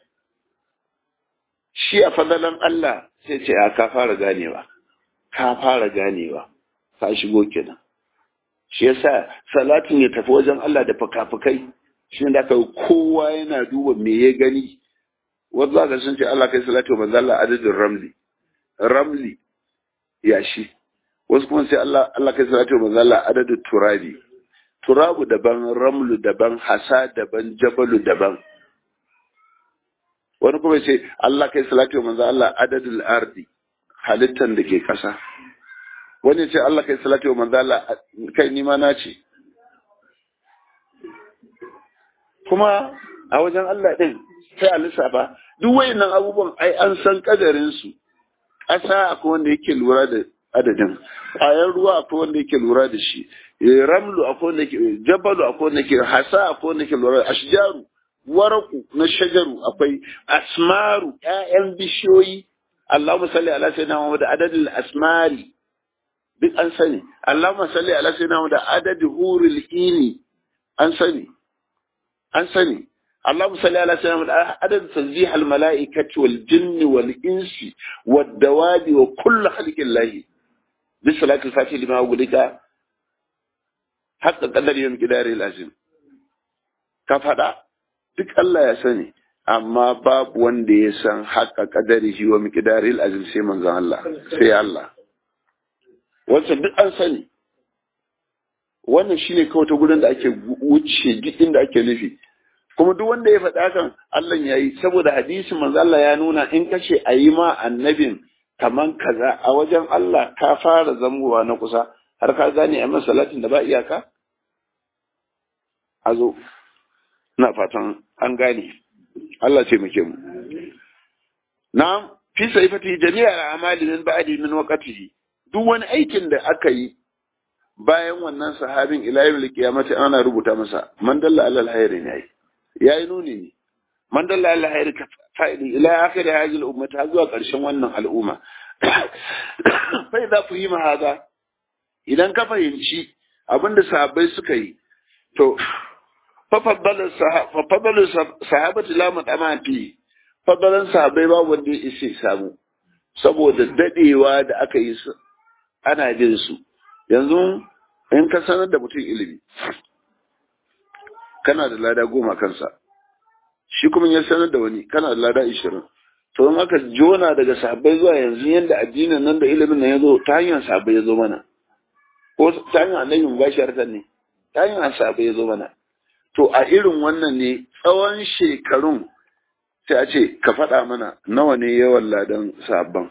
shi a fadalan Allah sai ce a ka fara ganewa ka fara ganewa ka shigo kenan shi yasa salatin ya tafi wajen Allah da fakafukai shi ne da aka kowa yana duba me ya gani wanda za sun ce Allah kai salatu wa manzo Allah adadin ramli ramli yashi wasu kuma sai Allah Allah kai salatu wa manzo Allah adadin turabi turabu daban ramlu daban hasa daban jabalu daban wani kuma ce Allah kai salatu wa manzo Allah adadul ardi halittan da ke kasa wani ce Allah kai salatu wa manzo Allah kai nima na ce kuma a wajen Allah din sai a lissafa duk wayannan abubuwan ai an san kadarin su ƙasa akwai wanda yake lura da adadin ƙwayar ruwa akwai wanda yake lura da shi ramlu akwai wanda yake jabalu akwai wanda yake hasa akwai wanda yake lura da ashjaru waraku na shajaru akwai asmaru ƴaƴan bishiyoyi Allahumma salli ala sayyidina Muhammad adadul asmari duk an sani Allahumma salli ala sayyidina Muhammad adadul hurul ini an sani an sani اللهم صل على سيدنا عدد تسبيح الملائكة والجن والإنس والدواب وكل خلق الله بالصلاة الفاتحة لما أقولك حتى قدر يوم كداري لازم كفدا duk Allah ya sani amma babu wanda ya san haƙa ƙadari shi wa miƙidari azim sai manzon Allah sai Allah wancan duk an sani wannan shine kawai ta gurin da ake wuce duk inda ake nufi kuma duk wanda ya faɗa kan Allah ya yi saboda hadisin manzo Allah ya nuna in kace a yi ma annabin kaman kaza a wajen Allah ka fara zamowa na kusa har ka gane a salatin da ba iyaka a zo na fatan an gane Allah ce muke mu na fi saifati jami'a amali min ba'di min waqtihi duk wani aikin da aka yi bayan wannan sahabin ila yawmil qiyamati ana rubuta masa man dalla alal hayri ne ya yi nuni ne man dalla Allah ya rika fa'ili ila akhir hadhihi al-ummah har zuwa ƙarshen wannan al'umma fa idza fahima hada idan ka fahimci abinda sahabbai suka yi to fa faddalu sahabati la mutama fi faddalan sahabbai ba wanda ya ishe samu saboda dadewa da aka yi su ana jin su yanzu in ka sanar da mutum ilimi kana da lada goma kansa shi kuma ya sanar da wani kana da lada ishirin to in aka jona daga sahabbai zuwa yanzu yadda addinin nan da ilimin nan ya zo ta hanyar sahabbai ya zo mana ko ta hanyar annabi mubasharatan ne ta hanyar sahabbai ya zo mana to a irin wannan ne tsawon shekarun sai a ce ka faɗa mana nawa ne yawan ladan sahabban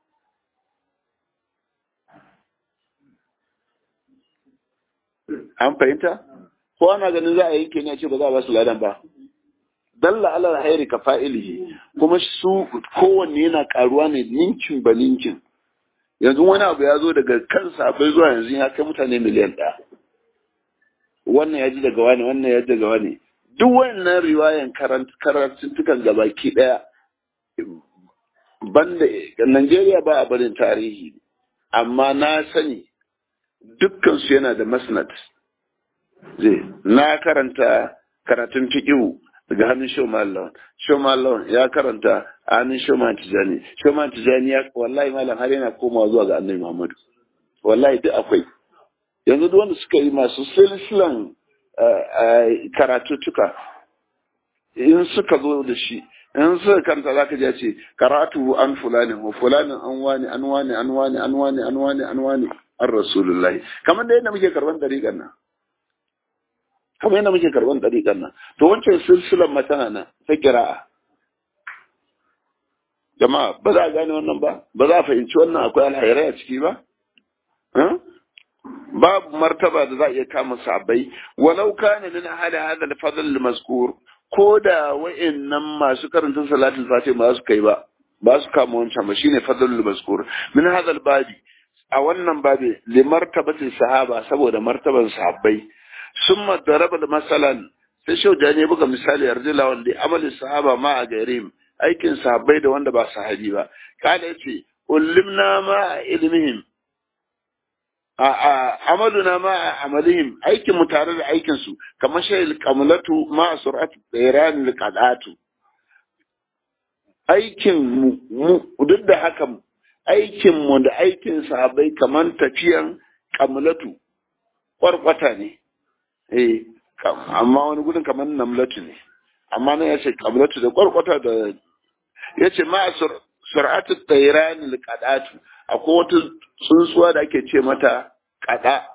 an fahimta ko ana ganin za a yanke ne a ce ba za a ba su ladan ba dalla ala alhairi ka fa'ilihi kuma su kowanne yana karuwa ne ninkin ba ninkin yanzu wani abu ya zo daga kansa bai zuwa yanzu ya kai mutane miliyan ɗaya wannan ya ji daga wani wannan ya ji daga wani duk wannan riwayan karantuntukan gabaki ɗaya banda Najeriya ba a barin tarihi amma na sani dukkan su yana da masnad zai na karanta karatun fiƙihu daga hannun Shoman Lawan. Shoman Lawan ya karanta a hannun Shoman Tijani. Shoman Tijani ya wallahi malam har yana komawa zuwa ga Annabi Muhammadu. Wallahi duk akwai. Yanzu duk wanda suka yi masu silsilan karatuttuka in suka zo da shi in suka karanta za ka ce karatu an fulani wa fulanin an wani an wani an wani an wani an wani an wani an rasulullahi kamar da yadda muke karban dariƙan nan kamar yadda muke karban ɗariƙar nan to wancan silsilan matana nan ta kira'a jama'a ba za a gane wannan ba ba za a fahimci wannan akwai alhairai a ciki ba babu martaba da za a iya kama sabai walau kana min ahli hadha al-fadl al-mazkur ko da wa'annan masu karanta salatul fatih ba su kai ba ba su kama wancan ba shine fadl al-mazkur min hadha al-babi a wannan babi li martabati sahaba saboda martaban sahabbai summa daraba masalan sai shau da ne buga misali yarjila wanda amalin sahaba ma a garim aikin sahabbai da wanda ba sahabi ba kada yace ullimna ma a ilmihim a a amaluna ma a amalihim aikin mu tare da aikin su kamar shayil kamlatu ma sur'atu iran liqadatu aikin mu duk da haka aikin mu da aikin sahabbai kamar tafiyan kamlatu kwarkwata ne eh amma wani gudun kamar namlatu ne amma nan ya ce kamlatu da kwarkwata da ya ce ma sur'atu tsairan liqadatu akwai wata tsuntsuwa da ake ce mata kada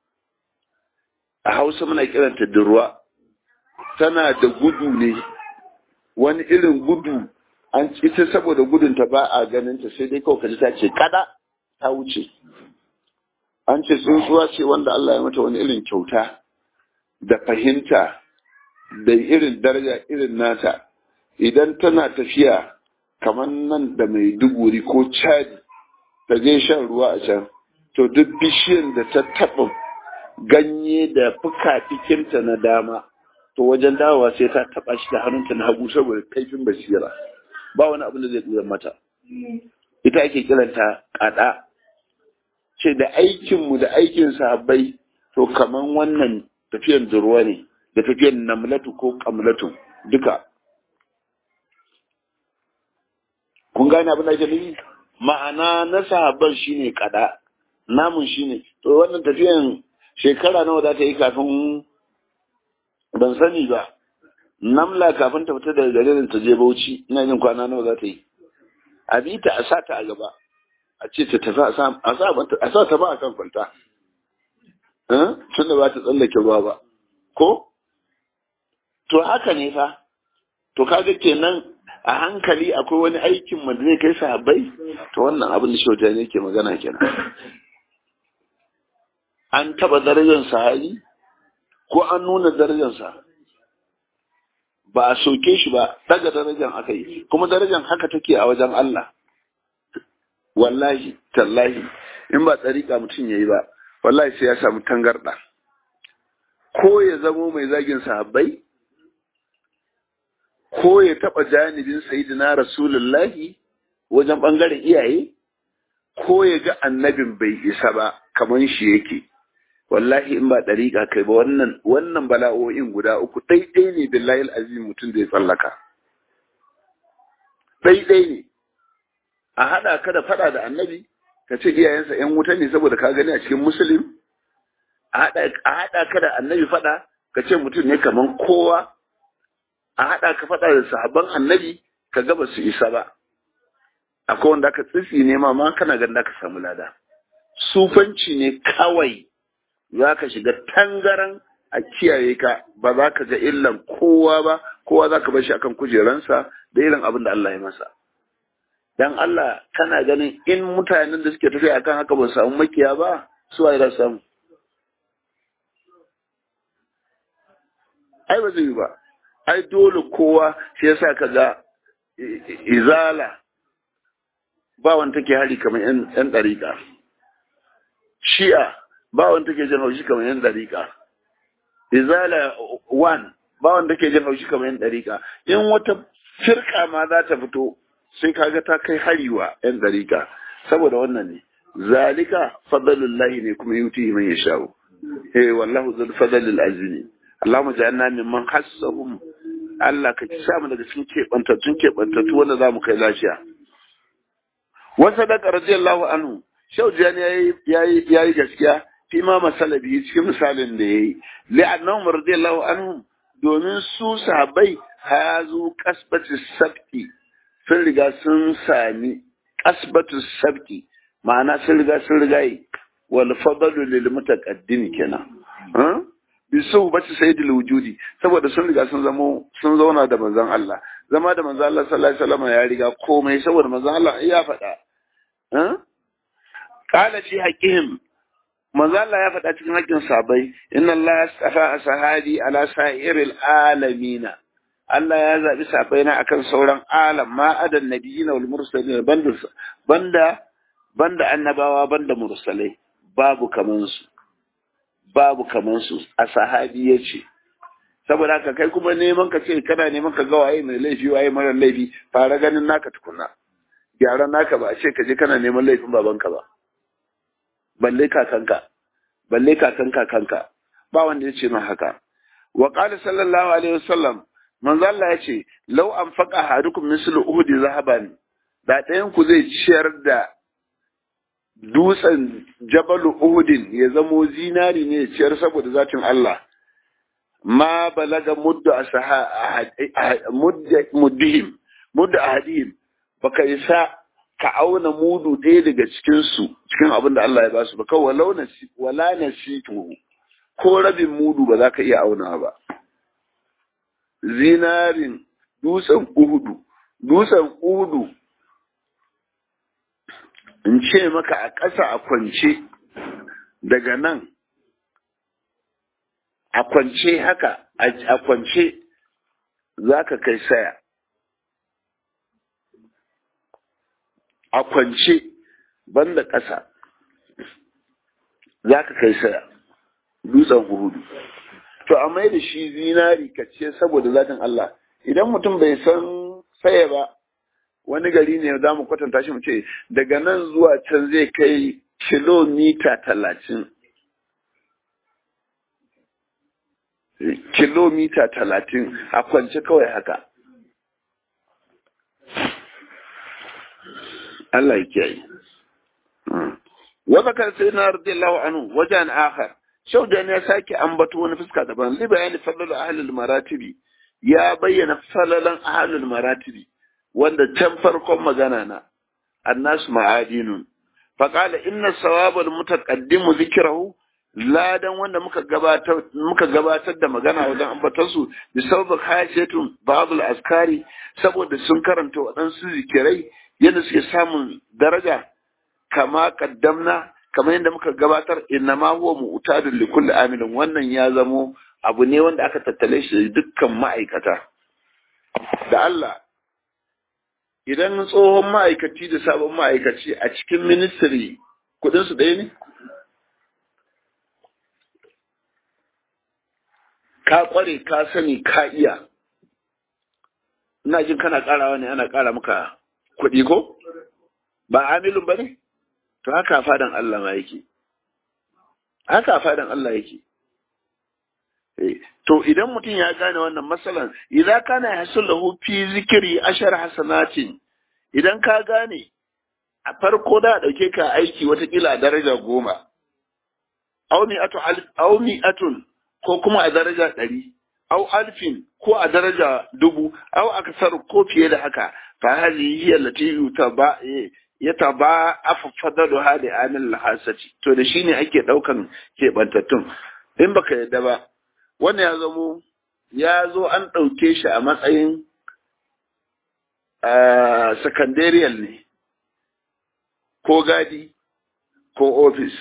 a hausa muna kiranta durwa tana da gudu ne wani irin gudu an ita saboda gudunta ba a ganinta sai dai kawai kaji ta ce kada ta wuce an ce tsuntsuwa ce wanda Allah ya mata wani irin kyauta da fahimta da irin daraja irin nata idan tana tafiya kamar nan da mai duguri ko cadi ta je shan ruwa a can to duk bishiyar da ta taɓa ganye da fuka-fikinta na dama to wajen dawowa sai ta taɓa shi da hannunta na hagu saboda kaifin basira ba wani abin da zai tsira mata ita ake kiranta kada ce da aikinmu da aikin sahabbai to kaman wannan tafiyan durwa ne da tafiyan namlatu ko kamlatu duka kun gane abin da ake nufi ma'ana na sahabban shine kada namun shine to wannan tafiyan shekara nawa za ta yi kafin ban sani ba namla kafin ta fita daga garin ta je bauchi ina jin kwana nawa za ta yi a bi ta a sa ta a gaba a ce ta tafi a sa ta ba a kan kwanta tun da ba ta tsallake ruwa ba ko to haka ne fa to kaga kenan a hankali akwai wani aikin mu da zai kai sahabbai to wannan abin da shauta ne ke magana kenan an taba darajar sahabi ko an nuna darajarsa ba a soke shi ba daga darajar aka yi kuma darajar haka take a wajen Allah wallahi tallahi in ba tsarika mutum ya yi ba wallahi sai ya samu tangarda ko ya zamo mai zagin sahabbai ko ya taɓa janibin sayidina rasulullahi wajen ɓangaren iyaye ko ya ga annabin bai isa ba kamar shi yake wallahi in ba ɗariƙa kai ba wannan wannan bala'o'in guda uku ɗaiɗai ne billahi azim mutum zai tsallaka ɗaiɗai ne a haɗa ka da faɗa da annabi ka ce iyayensa ‘yan wuta ne saboda ka gani a cikin musulun a haɗa ka da annabi faɗa ka ce mutum ne kamar kowa a haɗa ka faɗa da sahabban annabi ka gaba su isa ba akwai wanda aka tsitsi ne ma ma kana ganin ka samu lada sufanci ne kawai za ka shiga tangaran a kiyaye ka ba za ka ga illan kowa ba kowa za ka bar shi akan kujeransa da irin abin da Allah ya masa dan Allah kana ganin in mutanen da suke tafiya akan haka ba su samu makiya ba su waye za su samu ai ba zai yi ba ai dole kowa shi yasa ka ga izala ba wanda take hari kamar yan ɗariƙa shi'a ba wanda take jin haushi kamar yan ɗariƙa izala one ba wanda take jin haushi kamar yan ɗariƙa in wata firka ma za ta fito sai kaga ta kai hari wa yan ɗariƙa saboda wannan ne zalika fadlullahi ne kuma yuti man yasha'u eh wallahu zul fadlil azim Allahumma ja'alna mimman hassahum Allah ka sa mu daga cikin keɓantattun keɓantattu wanda za mu kai lafiya. Wasu daga radiyallahu anhu, Shau Jani ya yi gaskiya fi ma masalabi cikin misalin da ya yi. Li'annahum radiyallahu anhu domin su sahabbai hazu kasbatu sabti sun riga sun sami kasbatu sabti ma'ana sun riga sun riga yi wal fadlu lil mutaqaddim kenan. bisu bacci sayyidul wujudi saboda sun riga sun zamo sun zauna da manzon Allah zama da manzon Allah sallallahu alaihi wasallam ya riga komai saboda manzon Allah ya faɗa eh qala fi haqqihim manzon Allah ya faɗa cikin haƙƙin sahabbai inna Allah astafa sahabi ala sa'iril alamin Allah ya zabi sahabbai na akan sauran alam ma adan nabiyina wal mursalin banda banda banda annabawa banda mursalai babu kaman su babu kamar su a sahabi ya ce saboda haka kai kuma neman ka ce kana neman ka ga waye mai laifi waye mara laifi fara ganin naka tukuna gyaran naka ba a ce ka je kana neman laifin babanka ba balle kakanka balle kakan kakanka ba wanda ya ce min haka wa qala sallallahu alaihi wasallam manzo Allah ya ce law anfaqa hadukum mislu uhudi zahaban da ɗayan ku zai ciyar da dutsen jabalu uhudin ya zamo zinari ne ya ciyar saboda zatin Allah ma balaga muddu muddihim muddu ahadihim baka isa ka auna mudu ɗaya daga cikin su cikin abin da Allah ya basu ba kawai walau nasi wala nasitu ko rabin mudu ba za ka iya auna ba zinarin dutsen uhudu dutsen uhudu in ce maka a ƙasa a kwance daga nan a kwance haka a kwance za ka kai saya a kwance banda ƙasa za ka kai saya dutsen hudu to a mai da shi zinari ka ce saboda zatin Allah idan mutum bai san saya ba wani gari ne za mu kwatanta shi mu ce daga nan zuwa can zai kai kilomita talatin kilomita talatin a kwance kawai haka Allah ya kiyaye wata kan sai na radiyallahu anhu wajen akhar shaudan ya sake ambato wani fuska daban li bayani fadlul ahlul maratibi ya bayyana falalan ahlul maratibi wanda can farkon magana na annas ma'adinun faqala inna sawabal mutaqaddimu zikrahu ladan wanda muka gabatar muka gabatar da magana wajen ambatar su bi sabab khashatun ba'd askari saboda sun karanta waɗansu zikirai yadda suke samun daraja kama kaddamna kamar yadda muka gabatar inna ma huwa mu'tadun li kulli amilin wannan ya zamo abu ne wanda aka tattale shi dukkan ma'aikata da Allah idan tsohon ma'aikaci da sabon ma'aikaci a cikin ministry kudin su ɗaya ne ka kware ka sani ka iya ina jin kana karawa ne ana kara maka kuɗi ko ba amilun ba ne to haka fadan Allah ma yake haka fadan Allah yake to idan mutum ya gane wannan matsalan idan kana hasul lahu fi zikri ashar hasanatin idan ka gane a farko da dauke ka aiki watakila a daraja goma aw mi'atu aw mi'atun ko kuma a daraja ɗari aw alfin ko a daraja dubu aw aksar ko fiye da haka fa hadhihi hiya allati yutaba yataba afadalu hadi anil hasati to da shine ake daukan kebantattun in baka yadda ba wannan ya zamo ya zo an ɗauke shi a matsayin secondarial ne ko gadi ko ofis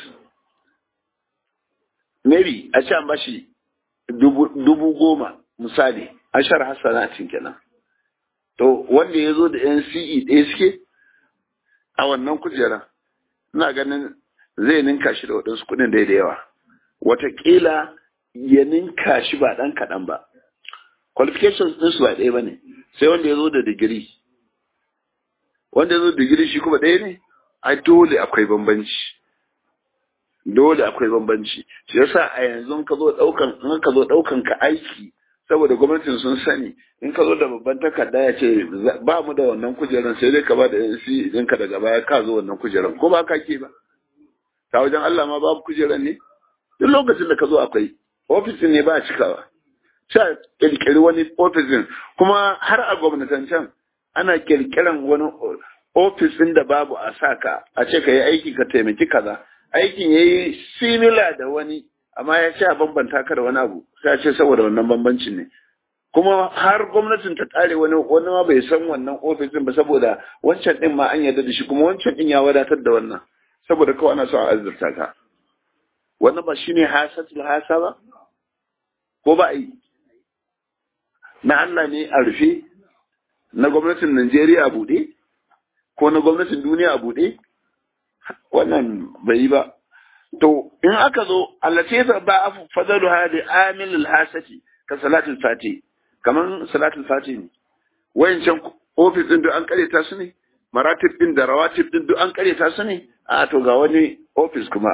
maybe a ce an bashi dubu goma misali ashar hassanatin kenan to wanda ya zo da nce ɗaya suke a wannan kujera ina ganin zai ninka shi da waɗansu kuɗin da yawa watakila ya ninka shi ba ɗan kaɗan ba. Qualifications ɗinsu ba ɗaya ba ne, sai wanda ya zo da digiri. Wanda ya zo da digiri shi kuma ɗaya ne? Ai dole akwai bambanci. Dole akwai bambanci. Shi yasa a yanzu in ka zo ɗaukan in ka zo ɗaukan ka aiki saboda gwamnatin sun sani in ka zo da babban takarda ya ce ba mu da wannan kujeran sai dai ka ba da yansi idan ka daga baya ka zo wannan kujeran ko ba ka ke ba. Ta wajen Allah ma babu kujeran ne? Duk lokacin da ka zo akwai. ofisin ne ba a cikawa sha kirkiri wani ofisin kuma har a gwamnatancen ana kirkiran wani ofisin da babu a saka a ce ka yi aiki ka taimaki kaza aikin ya yi simila da wani amma ya ce a bambanta ka da wani abu sai ce saboda wannan bambancin ne kuma har gwamnatin ta tsare wani wani ma bai san wannan ofisin ba saboda wancan din ma an yarda da shi kuma wancan din ya wadatar da wannan saboda kawai ana so a azurta ka wannan ba shine hasatul hasa ba ko ba yi na Allah ne a rufe na gwamnatin Najeriya a buɗe ko na gwamnatin duniya a buɗe wannan bai yi ba to in aka zo allace ba a fadalu hadi amilul hasati ka salatul fati kaman salatul fati ne wayancan ofis din duk an kareta su ne maratib din da rawatib din duk an kareta su ne a to ga wani ofis kuma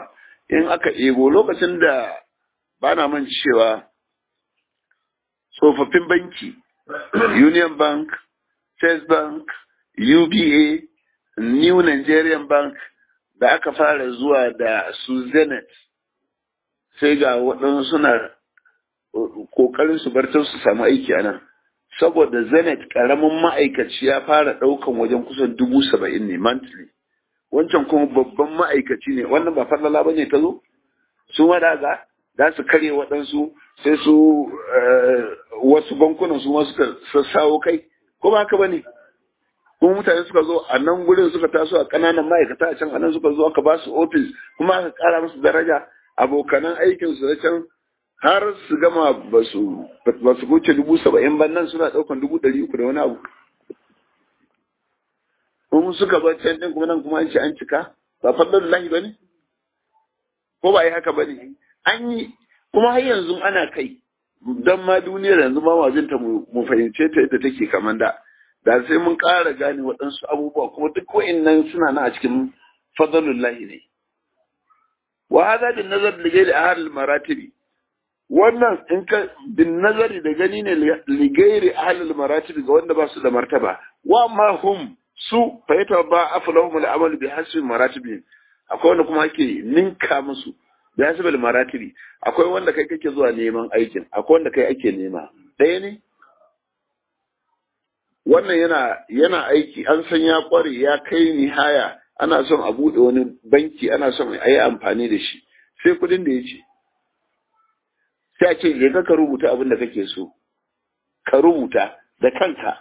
in aka ebo lokacin da ba na man cewa tsofaffin banki union bank first bank uba new nigerian bank da aka fara zuwa da su zenith sai ga waɗansu suna ƙoƙarin su bar su samu aiki a nan saboda zenith ƙaramin ma'aikaci ya fara ɗaukan wajen kusan dubu saba'in ne monthly wancan kuma babban ma'aikaci ne wannan ba fallala ba ne ta zo su madaga za su karye waɗansu sai su wasu bankunan su ma suka sassawo kai ko ba haka ba ne kuma mutane suka zo a nan gurin suka taso a ƙananan ma'aikata a can a nan suka zo aka ba su ofis kuma aka ƙara musu daraja abokanan aikin su na can har su gama ba su ba su wuce dubu saba'in ban nan suna ɗaukan dubu ɗari uku da wani abu kuma suka bar can ɗin kuma nan kuma an ce an cika ba fadlan lahi ba ne ko ba yi haka ba ne an yi kuma har yanzu ana kai don ma duniyar yanzu ma wazinta mu fahimce ta yadda take kamar da da sai mun ƙara gane waɗansu abubuwa kuma duk wa'innan suna na a cikin fadlullahi ne wa hadha bin nazar li ghairi ahli maratibi wannan in ka bin nazari da gani ne li ghairi ahli maratibi ga wanda ba su da martaba wa ma hum su fa yata ba aflahum al amal bi hasbi maratibi akwai wanda kuma ake ninka musu bi hasbi al maratibi akwai wanda kai kake zuwa neman aikin akwai wanda kai ake nema ɗaya ne wannan yana yana aiki an san ya kware ya kai nihaya ana son a buɗe wani banki ana son a yi amfani da shi sai kudin da ya ce sai a ce je ka rubuta abin da kake so ka rubuta da kanka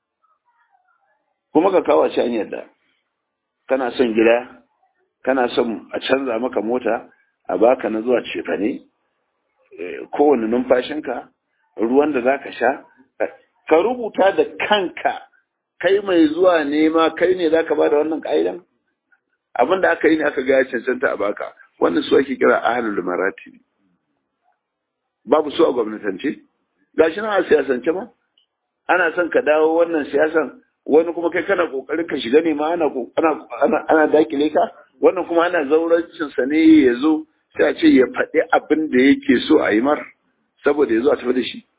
kuma ka kawo shi an yadda kana son gida kana son a canza maka mota a baka na zuwa cefane kowane numfashinka ruwan da za ka sha ka rubuta da kanka kai mai zuwa nema kai ne za ka ba da wannan ƙa'idan abin da aka yi ne aka ga ya cancanta a baka wannan su ake kira ahalul maratibi babu su a gwamnatance gashi nan a siyasance ma ana son ka dawo wannan siyasan wani kuma kai kana kokarin ka shiga ne ma ana ana ana dakile ka wannan kuma ana zaurancin sa ne ya zo sai a ce ya faɗi abin da yake so a yi mar saboda ya zo a tafi da shi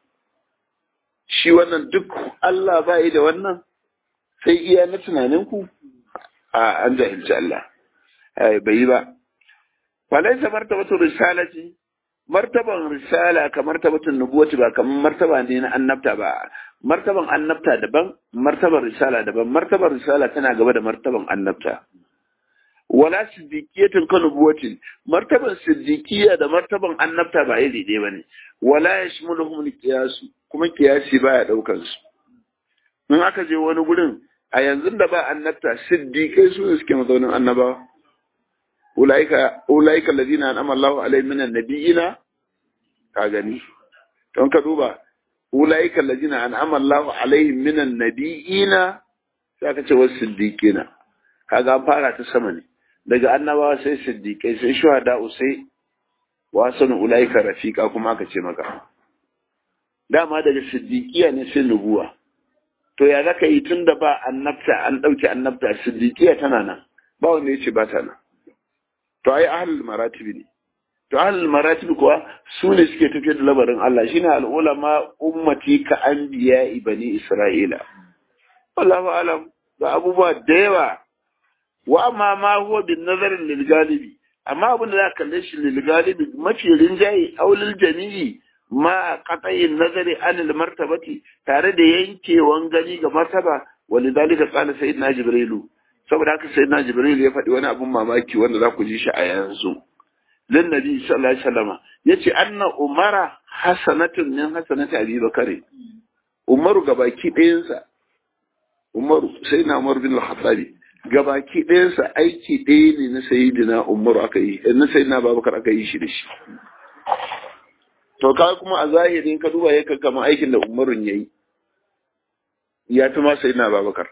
shi wannan duk Allah ba yi da wannan sai iya na tunaninku a an jahilci Allah bai yi ba falaisa martabatu risalati martaban risala ka martabatun nubuwati ba kamar martaba ne na annabta ba martaban annabta daban martaban risala daban martaban risala tana gaba da martaban annabta wala siddiqiyatin ka nubuwatin martaban siddiqiyya da martaban annabta ba iri ɗaya bane wala yashmuluhum al-qiyas kuma kiyasi baya daukan su in aka je wani gurin a yanzu da ba annabta siddiqai su ne suke mazaunin annabawa ulaika ulaika alladhina an'ama Allahu alaihim minan nabiyina ka gani don ka duba ulaika alladhina an'ama Allahu alaihim minan nabiyina sai aka ce wasu siddiqina kaga an fara ta sama ne daga annabawa sai siddiqai sai shuhada sai wasan ulaika rafiqa kuma aka ce maka dama daga siddiqiya ne sai nubuwa to ya zaka yi tun da ba annabta an ɗauke annabta siddiqiya tana nan ba wanda ya ce ba ta nan to ai ahlul maratibi ne to ahlul maratibi kuwa su ne suke tafiyar da labarin Allah shine al'ulama ummati ka anbiya bani isra'ila wallahu alam ga abubuwa da yawa wa amma ma huwa bin nazarin lil galibi amma abin da za ka kalle shi lil galibi mafi rinjaye aulil jami'i ma qata'in nazari anil martabati tare da yankewan gani ga martaba walidalika qala sayyidina jibrilu saboda haka sayyidina jibrilu ya faɗi wani abun mamaki wanda za ku ji shi a yanzu lin nabi sallallahu alaihi wasallam yace anna umara hasanatun min hasanati abi bakari umaru gabaki ɗayansa umaru sayyidina umar bin al-khattabi gabaki ɗayansa aiki ɗaya ne na sayyidina umaru aka yi na sayyidina babakar aka yi shi da shi to ka kuma a zahirin ka duba ya kama aikin da umarun ya yi ya fi ma sai na babakar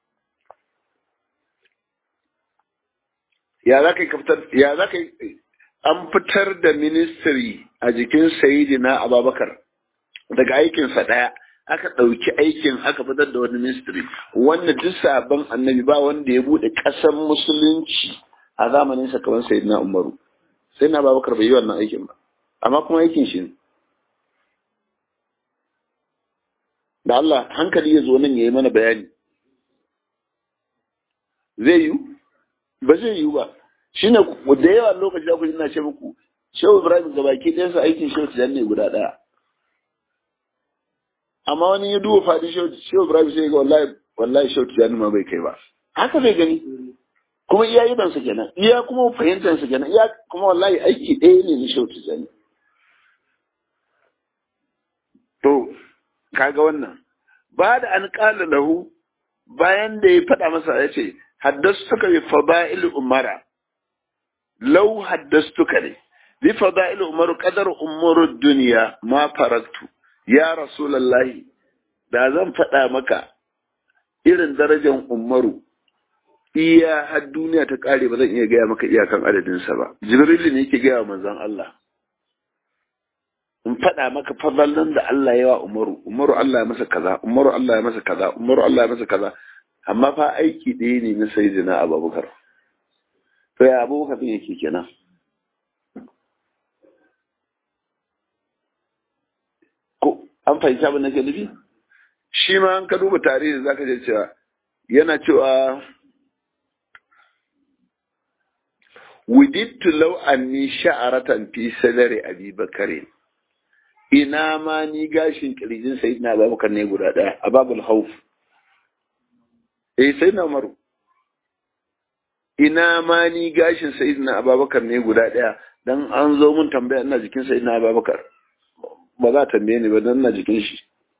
ya za ka fitar ya za ka an fitar da ministry a jikin sayidina ababakar daga aikinsa ɗaya aka ɗauki aikin aka fitar da wani ministry wanda duk sabon annabi ba wanda ya buɗe ƙasar musulunci a zamaninsa kamar sayidina umaru sai na babakar bai yi wannan aikin ba amma kuma aikin shi ne da Allah hankali ya zo nan ya yi mana bayani zai yi ba zai yi ba shi ne da yawa lokaci da kuji na ce muku shehu ibrahim ga baki ɗayansa aikin shehu tijan ne guda ɗaya amma wani ya duba faɗin shehu ibrahim sai ga wallahi wallahi shehu tijan ma bai kai ba haka zai gani kuma iya yi sa kenan iya kuma fahimtar sa kenan iya kuma wallahi aiki ɗaya ne na shehu tijan to kaga wannan ba da an ƙala lahu bayan da ya faɗa masa ya ce haddastuka bi fada'il umara law haddastuka ne bi fada'il umaru qadar umuru dunya ma faraktu ya rasulullahi da zan faɗa maka irin darajar umaru iya har duniya ta ƙare ba zan iya gaya maka iyakan adadinsa ba jibrilu ne yake gaya wa manzon Allah in faɗa maka fadlan da Allah ya wa Umaru, Umaru Allah ya masa kaza, Umaru Allah ya masa kaza, Umaru Allah ya masa kaza, amma fa aiki ɗaya ne na Sayyidina Abubakar. To ya Abubakar din yake kenan. Ko an fahimci abin da ke nufi? Shi ma an ka duba tarihi zaka je cewa yana cewa Widittu law anni sha'aratan fi sadari Abi Bakarin ina ma ni gashin kirjin sayyidina Abubakar ne guda daya a babul hauf eh sayyidina Umaru ina ma ni gashin sayyidina Abubakar ne guda daya dan an zo mun tambaya ina jikin sayyidina Abubakar ba za tambaye ni ba dan ina jikin shi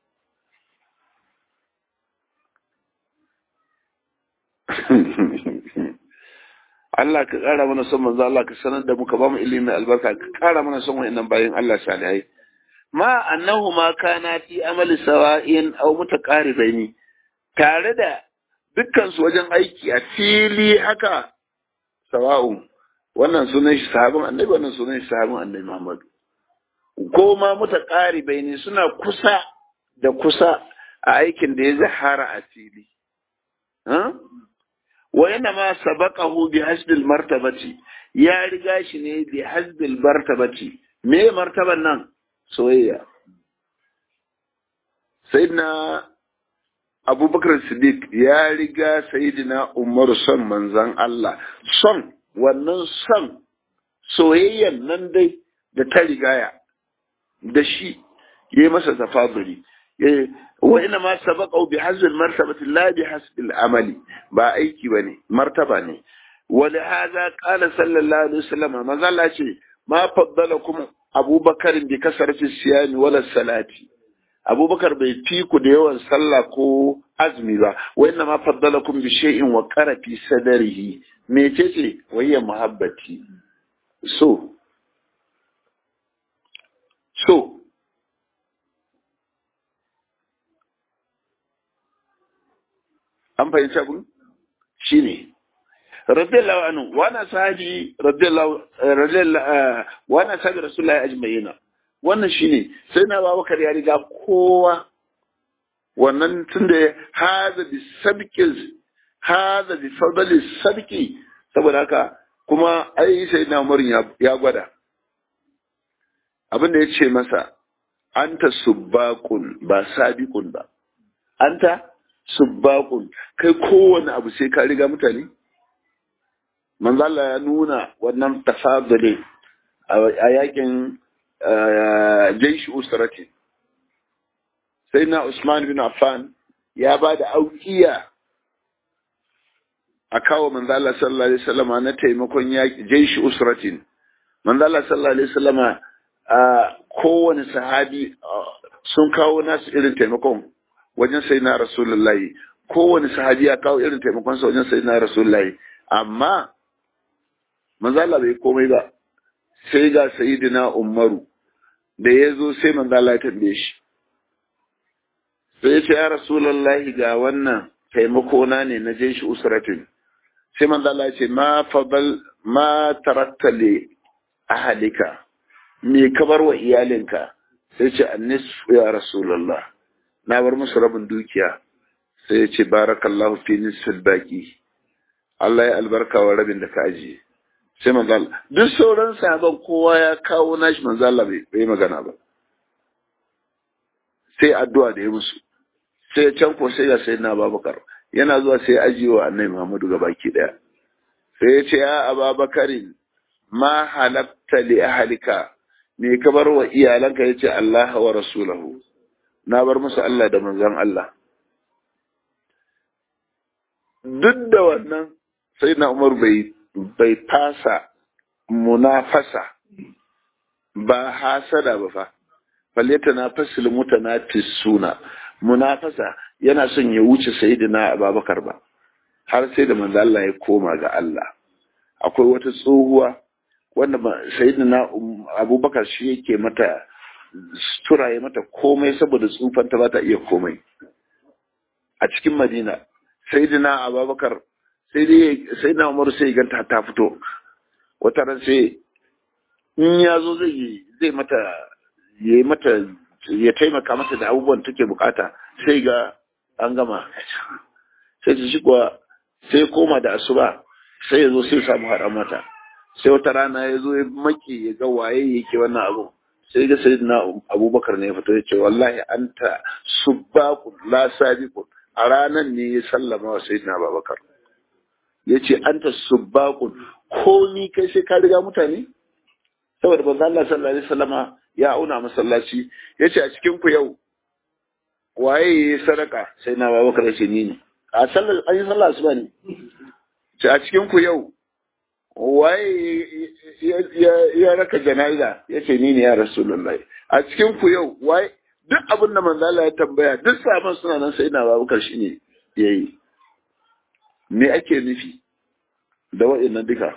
Allah ka ƙara mana son manzo Allah ka sanar da mu ka ba mu ilimi albarka ka ƙara mana son wa'annan bayin Allah salihai ma annahu ma kana fi amali sawa'in aw mutaqaribaini tare da dukkan su wajen aiki a fili haka sawa'un wannan sunan shi sahabin annabi wannan sunan shi sahabin annabi Muhammad ko ma mutaqaribaini suna kusa da kusa a aikin da ya zahara a fili wa yana ma sabaqahu bi hasbil martabati ya riga shi ne bi hasbil martabati me martaban nan soyayya sayyidina abubakar siddiq ya riga sayyidina umar son manzan Allah son wannan son soyayyan nan dai da ta rigaya da shi ya yi masa tafaduri wa ina ma sabaqau bi hazbil martabati la bi hasbil amali ba aiki bane martaba ne wa li hadha qala sallallahu alaihi wasallam manzo Allah ce ma faddalakum abubakar bi kasarci siyami wala salati abubakar bai fi ku da yawan sallah ko azumi ba wa inna ma faddalakum bi shay'in wa qara fi sadrihi mecece wayya muhabbati so so an fahimci abin shine radiyallahu anhu wana sahabi radiyallahu radiyallahu wana sahabi rasulullahi ajma'ina wannan shine sai na Abubakar ya riga kowa wannan tunda hada bi sabqi hada bi fadli sabqi saboda haka kuma ai sai na Umar ya gwada abin da ya ce masa anta subbaqun ba sabiqun ba anta subbaqun kai kowane abu sai ka riga mutane manzala ya nuna wannan tafadule a yakin jaishi usrati sai na Usman bin Affan ya ba da aukiya a kawo manzala sallallahu alaihi wasallama na taimakon yaki jaishi usratin manzala sallallahu alaihi wasallama kowane sahabi sun kawo nasu irin taimakon wajen sai na rasulullahi kowane sahabi ya kawo irin taimakon sa wajen sai na rasulullahi amma manzala bai komai ba sai ga sayidina umaru da ya zo sai manzala ya tambaye shi sai ya ce ya rasulullahi ga wannan taimako na ne na je shi usratin sai manzala ya ce ma fadal ma tarakta li ahalika me ka bar wa iyalinka sai ce annisfu ya rasulullah na bar musu rabin dukiya sai ya ce barakallahu fi nisfil baqi Allah ya albarka wa rabin da ka ajiye sai manzo Allah duk sauran sahaban kowa ya kawo nashi manzo Allah bai bai magana ba sai addu'a da ya musu sai can ko sai ya sai na Abubakar yana zuwa sai ajiyewa annabi Muhammadu gabaki daya sai ya ce ya Ababakarin ma halakta li ahlika me ka bar wa iyalanka yace Allah wa rasulahu na bar musu Allah da manzon Allah duk da wannan sai na Umar bai bai fasa munafasa ba hasada ba fa falyata na fasil mutanafisuna munafasa yana son ya wuce sayyidina Abubakar ba har sai da manzo Allah ya koma ga Allah akwai wata tsohuwa wanda sayyidina Abubakar shi yake mata sutura ya mata komai saboda tsufanta ba ta iya komai a cikin Madina sayyidina Abubakar sai dai sayyidina Umar sai ganta ta fito wata ran sai in ya zo zai zai mata yayi mata ya taimaka mata da abubuwan take bukata sai ga an gama sai ta shi kuwa sai koma da asuba sai ya zo sai samu haɗa mata sai wata rana ya zo ya maki ya ga waye yake wannan abu sai ga sai na abubakar ne ya fito ya ce wallahi anta subbaqun la sabiqun a ranan ne ya sallama wa sayyidina abubakar ya ce anta subbaqun ko ni kai sai ka riga mutane saboda manzo Allah sallallahu alaihi wasallama ya auna masallaci ya ce a cikin ku yau waye ya sadaka sai na babakar ce ni ne a sallar an yi sallah asuba ne ce a cikin ku yau waye ya raka jana'iza ya ce ni ne ya rasulullahi a cikin ku yau waye duk abin da manzo Allah ya tambaya duk saman suna nan sai na babakar shi ne yayi me ake nufi da wa'annan duka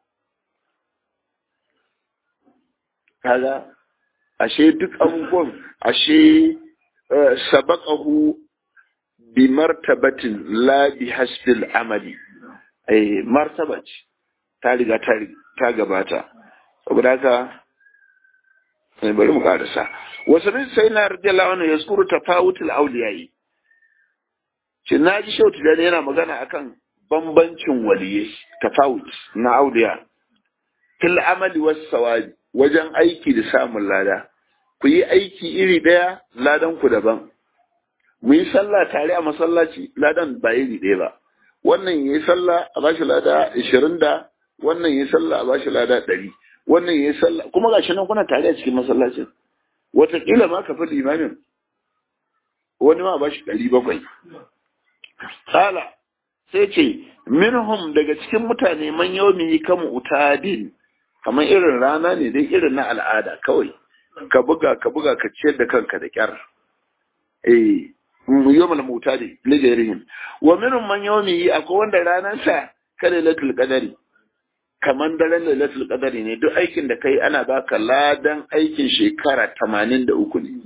kaga ashe duk abubuwan ashe sabaqahu bi martabatin la bi hasbil amali eh martaba ce ta riga ta gabata saboda haka sai bari mu karasa wasu bin sai na radiyallahu anhu yazkuru tafawutul awliyai shi naji shautu da yana magana akan bambancin waliyai tafawut na auliya fil amali was sawabi wajen aiki da samun lada ku yi aiki iri ɗaya ladan ku daban mu yi sallah tare a masallaci ladan ba iri ɗaya ba wannan ya yi sallah a bashi lada ashirin da wannan ya yi sallah a bashi lada ɗari wannan ya yi sallah kuma ga shi nan kuna tare a cikin masallacin wataƙila ma ka fi limamin wani ma a bashi ɗari bakwai Sala sai ce minhum daga cikin mutane man yaumi kamu utadin kamar irin rana ne dai irin na al'ada kawai ka buga ka buga ka ciyar da kanka da kyar eh yawmal mutadi lijarihim wa minhum man yawmi akwai wanda ranar sa kada latul qadari kaman daren lailatul qadari ne duk aikin da kai ana baka ladan aikin shekara 83 ne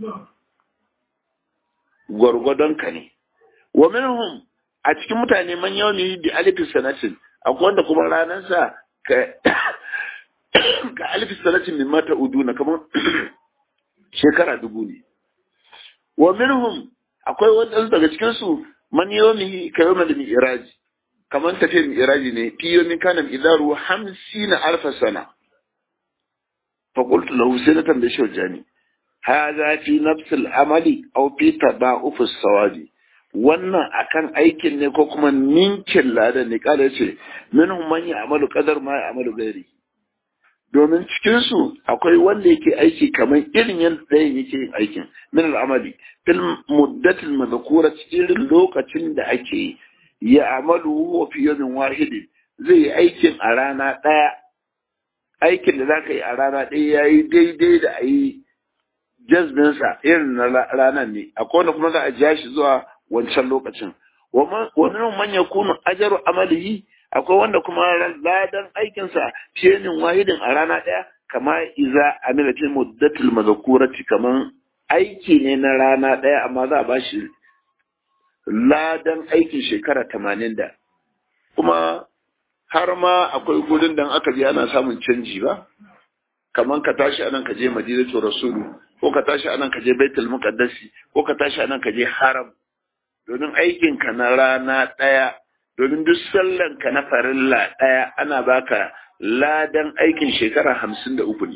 gwargwadon ka ne wa minhum a cikin mutane man yawmi bi alif sanatin akwai wanda kuma ranar sa ka ka alif sanatin min mata uduna kamar shekara dubu ne wa minhum akwai wadansu daga cikin su man yawmihi ka yawmal mi'raj kamar tafiyar mi'raji ne fi yawmin kana idaru 50 alf sana fa qultu lahu sai na tambaye shi jani hadha fi nafs al-amali aw fi tada'uf as-sawabi wannan akan aikin ne ko kuma ninkin ladan ne kada ce minhum man ya'malu qadar ma ya'malu ghairi domin cikinsu akwai wanda yake aiki kamar irin yadda ɗayan yake yin aikin min al'amali fil muddatil mazkura cikin lokacin da ake ya amalu huwa fi yawmin wahidin zai yi aikin a rana ɗaya aikin da zaka yi a rana ɗaya yayi daidai da ayi jazbinsa irin na ranar ne akwai wanda kuma za a ja shi zuwa wancan lokacin wa minhum man yakunu ajru amalihi akwai wanda kuma ladan aikinsa fiyenin wahidin a rana ɗaya kama iza amilatin muddatul mazakurati kaman aiki ne na rana ɗaya amma za a bashi ladan aikin shekara tamanin da kuma har ma akwai gudun da aka biya ana samun canji ba kaman ka tashi anan ka je madinatu rasulu ko ka tashi anan ka je baitul muqaddasi ko ka tashi anan ka je haram domin aikinka na rana ɗaya domin duk sallanka na farilla ɗaya ana baka ladan aikin shekara hamsin da uku ne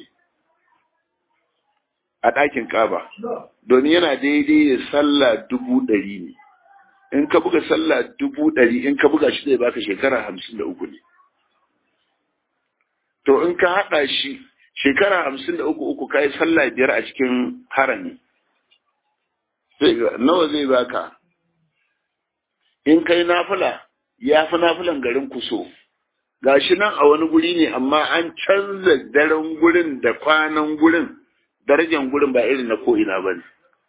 a ɗakin ƙaba domin yana daidai da sallah dubu ɗari ne in ka buga sallah dubu ɗari in ka buga shi zai baka shekara hamsin da uku ne to in ka haɗa shi shekara hamsin da uku uku ka yi sallah biyar a cikin harami nawa zai baka in kai nafila ya fi nafilan garin kuso gashi nan a wani guri ne amma an canza daren gurin da kwanan gurin darajan gurin ba irin na ko'ina ba ne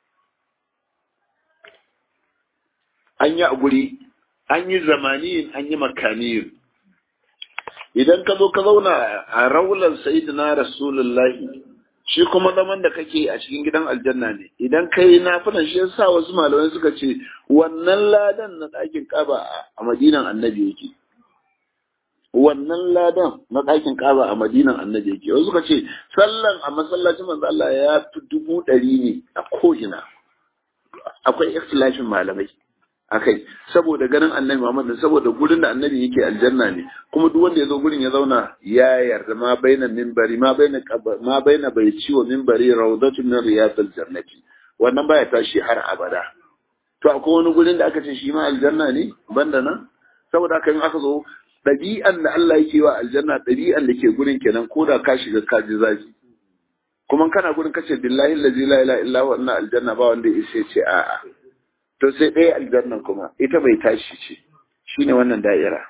an yi a guri an yi zamaniyin an yi makaniyin idan ka zo ka zauna a raular sayidina rasulullahi shi kuma zaman da kake a cikin gidan aljanna ne idan ka yi nafilan shi yasa wasu malamai suka ce wannan ladan na ɗakin kaba a madinan annabi yake wannan ladan na ɗakin kaba a madinan annabi yake wasu suka ce sallan a masallacin manzo Allah ya fi dubu ɗari ne a ko'ina akwai ikhtilafin malamai akai saboda ganin annabi Muhammad saboda gurin da annabi yake aljanna ne kuma duk wanda ya zo gurin ya zauna ya yarda ma baina minbari ma baina ma baina bai ciwo minbari rawdatu min riyadil jannati wannan baya tashi har abada to akwai wani gurin da aka ce shi ma aljanna ne banda nan saboda haka in aka zo ɗabi'an da Allah yake wa aljanna ɗabi'an da ke gurin kenan ko da ka shiga ka ji zafi kuma kana gurin kace billahi allazi la ilaha illa huwa inna aljanna ba wanda ya ce a'a to sai ɗaya aljannan kuma ita bai tashi ce shine wannan da'ira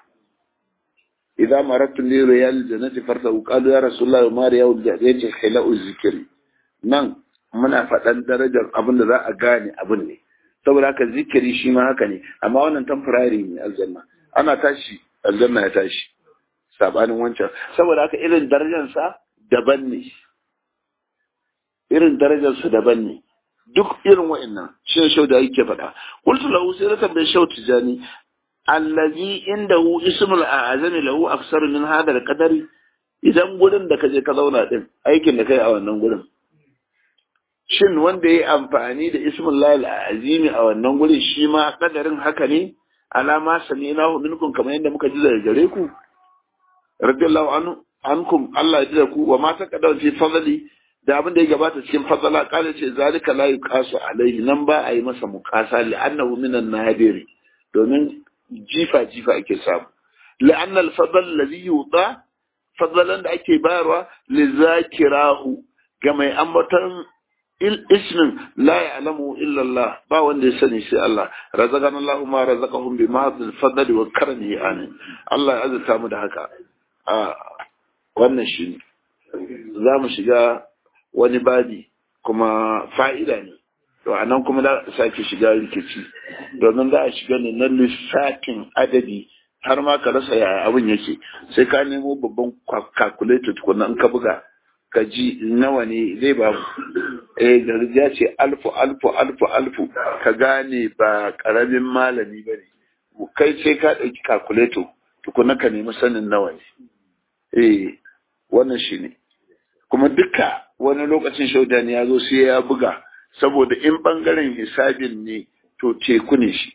idza marattu li riyal jannati farta qalu ya rasulullah ma riyal jannati khila'u zikri nan muna faɗan darajar abin da za a gane abin ne saboda haka zikiri shi ma haka ne amma wannan temporary ne aljanna ana tashi aljanna ya tashi sabanin wancan saboda haka irin darajarsa daban ne irin darajarsa daban ne duk irin wa'annan shi shau da yake faɗa qultu lahu sai na tambaye shau tijani allazi indahu ismul a'zami lahu aksar min hada al-qadari idan gurin da kaje ka zauna din aikin da kai a wannan gurin shin wanda yayi amfani da ismul lahil azimi a wannan gurin shi ma kadarin haka ne alama sami'nahu minkum kamar yadda muka ji daga gare ku radiyallahu anhu ankum Allah ya ji da ku wa ma taqaddama fi fadli da abin da ya gabata cikin fadala kala ce zalika la yuqasu alaihi nan ba a yi masa muqasa li annahu minan nadiri domin jifa jifa ake samu li anna al fadl alladhi yuta fadlan da ake bayarwa li zakirahu ga mai ambaton ismin la ya'lamu illa Allah ba wanda ya sani sai Allah razaqana Allah ma razaqahum bi ma'dil fadli wa karamihi amin Allah ya azurta mu da haka a wannan shi za mu shiga wani babi kuma fa'ida ne to a nan kuma za a sake shiga rikici domin za a shiga ne na lissafin adadi har ma ka rasa yaya abin yake sai ka nemo babban calculator tukuna in ka buga ka ji nawa ne zai ba eh gargajiya ce alfu alfu alfu alfu ka gane ba karamin malami ba ne kai sai ka ɗauki calculator tukuna ka nemi sanin nawa ne eh wannan shi ne kuma duka wani lokacin shaudani ya zo sai ya buga saboda in bangaren hisabin ne to teku ne shi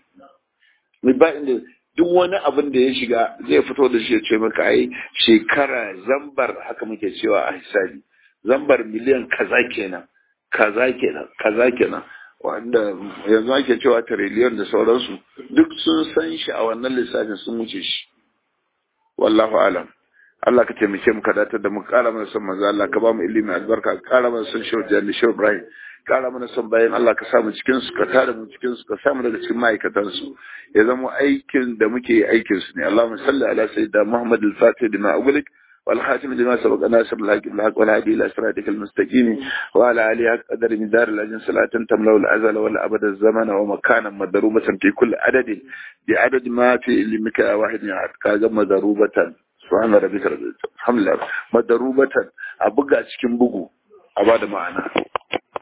ba inda duk wani abin da ya shiga zai fito da shi ya ce maka ai shekara zambar haka muke cewa a hisabi zambar miliyan kaza kenan kaza kenan kaza kenan wanda yanzu ake cewa tiriliyon da sauransu duk sun san shi a wannan lissafin sun wuce shi wallahu alam Allah ka taimake mu ka datar da mu kara mana son manzo Allah ka ba mu ilimi albarka ka kara mana son shehu jani shehu Ibrahim kara mana son bayan Allah ka samu cikin su ka tada mu cikin su ka samu daga cikin ma'aikatan su ya zama aikin da muke yi aikin su ne Allahumma salli ala sayyidina Muhammad al-Fatih lima ughliq والخاتم لما سبق ناصر الحق بالحق والهادي الى صراطك المستقيم وعلى اله قدر من دار الاجن صلاه تملا الازل والابد الزمن ومكانا مضروبه في كل عدد بعدد ما في علمك واحد يعد كاغا مضروبه subhana rabbika rabbil alhamdulillah madarubatan a buga cikin bugu a bada ma'ana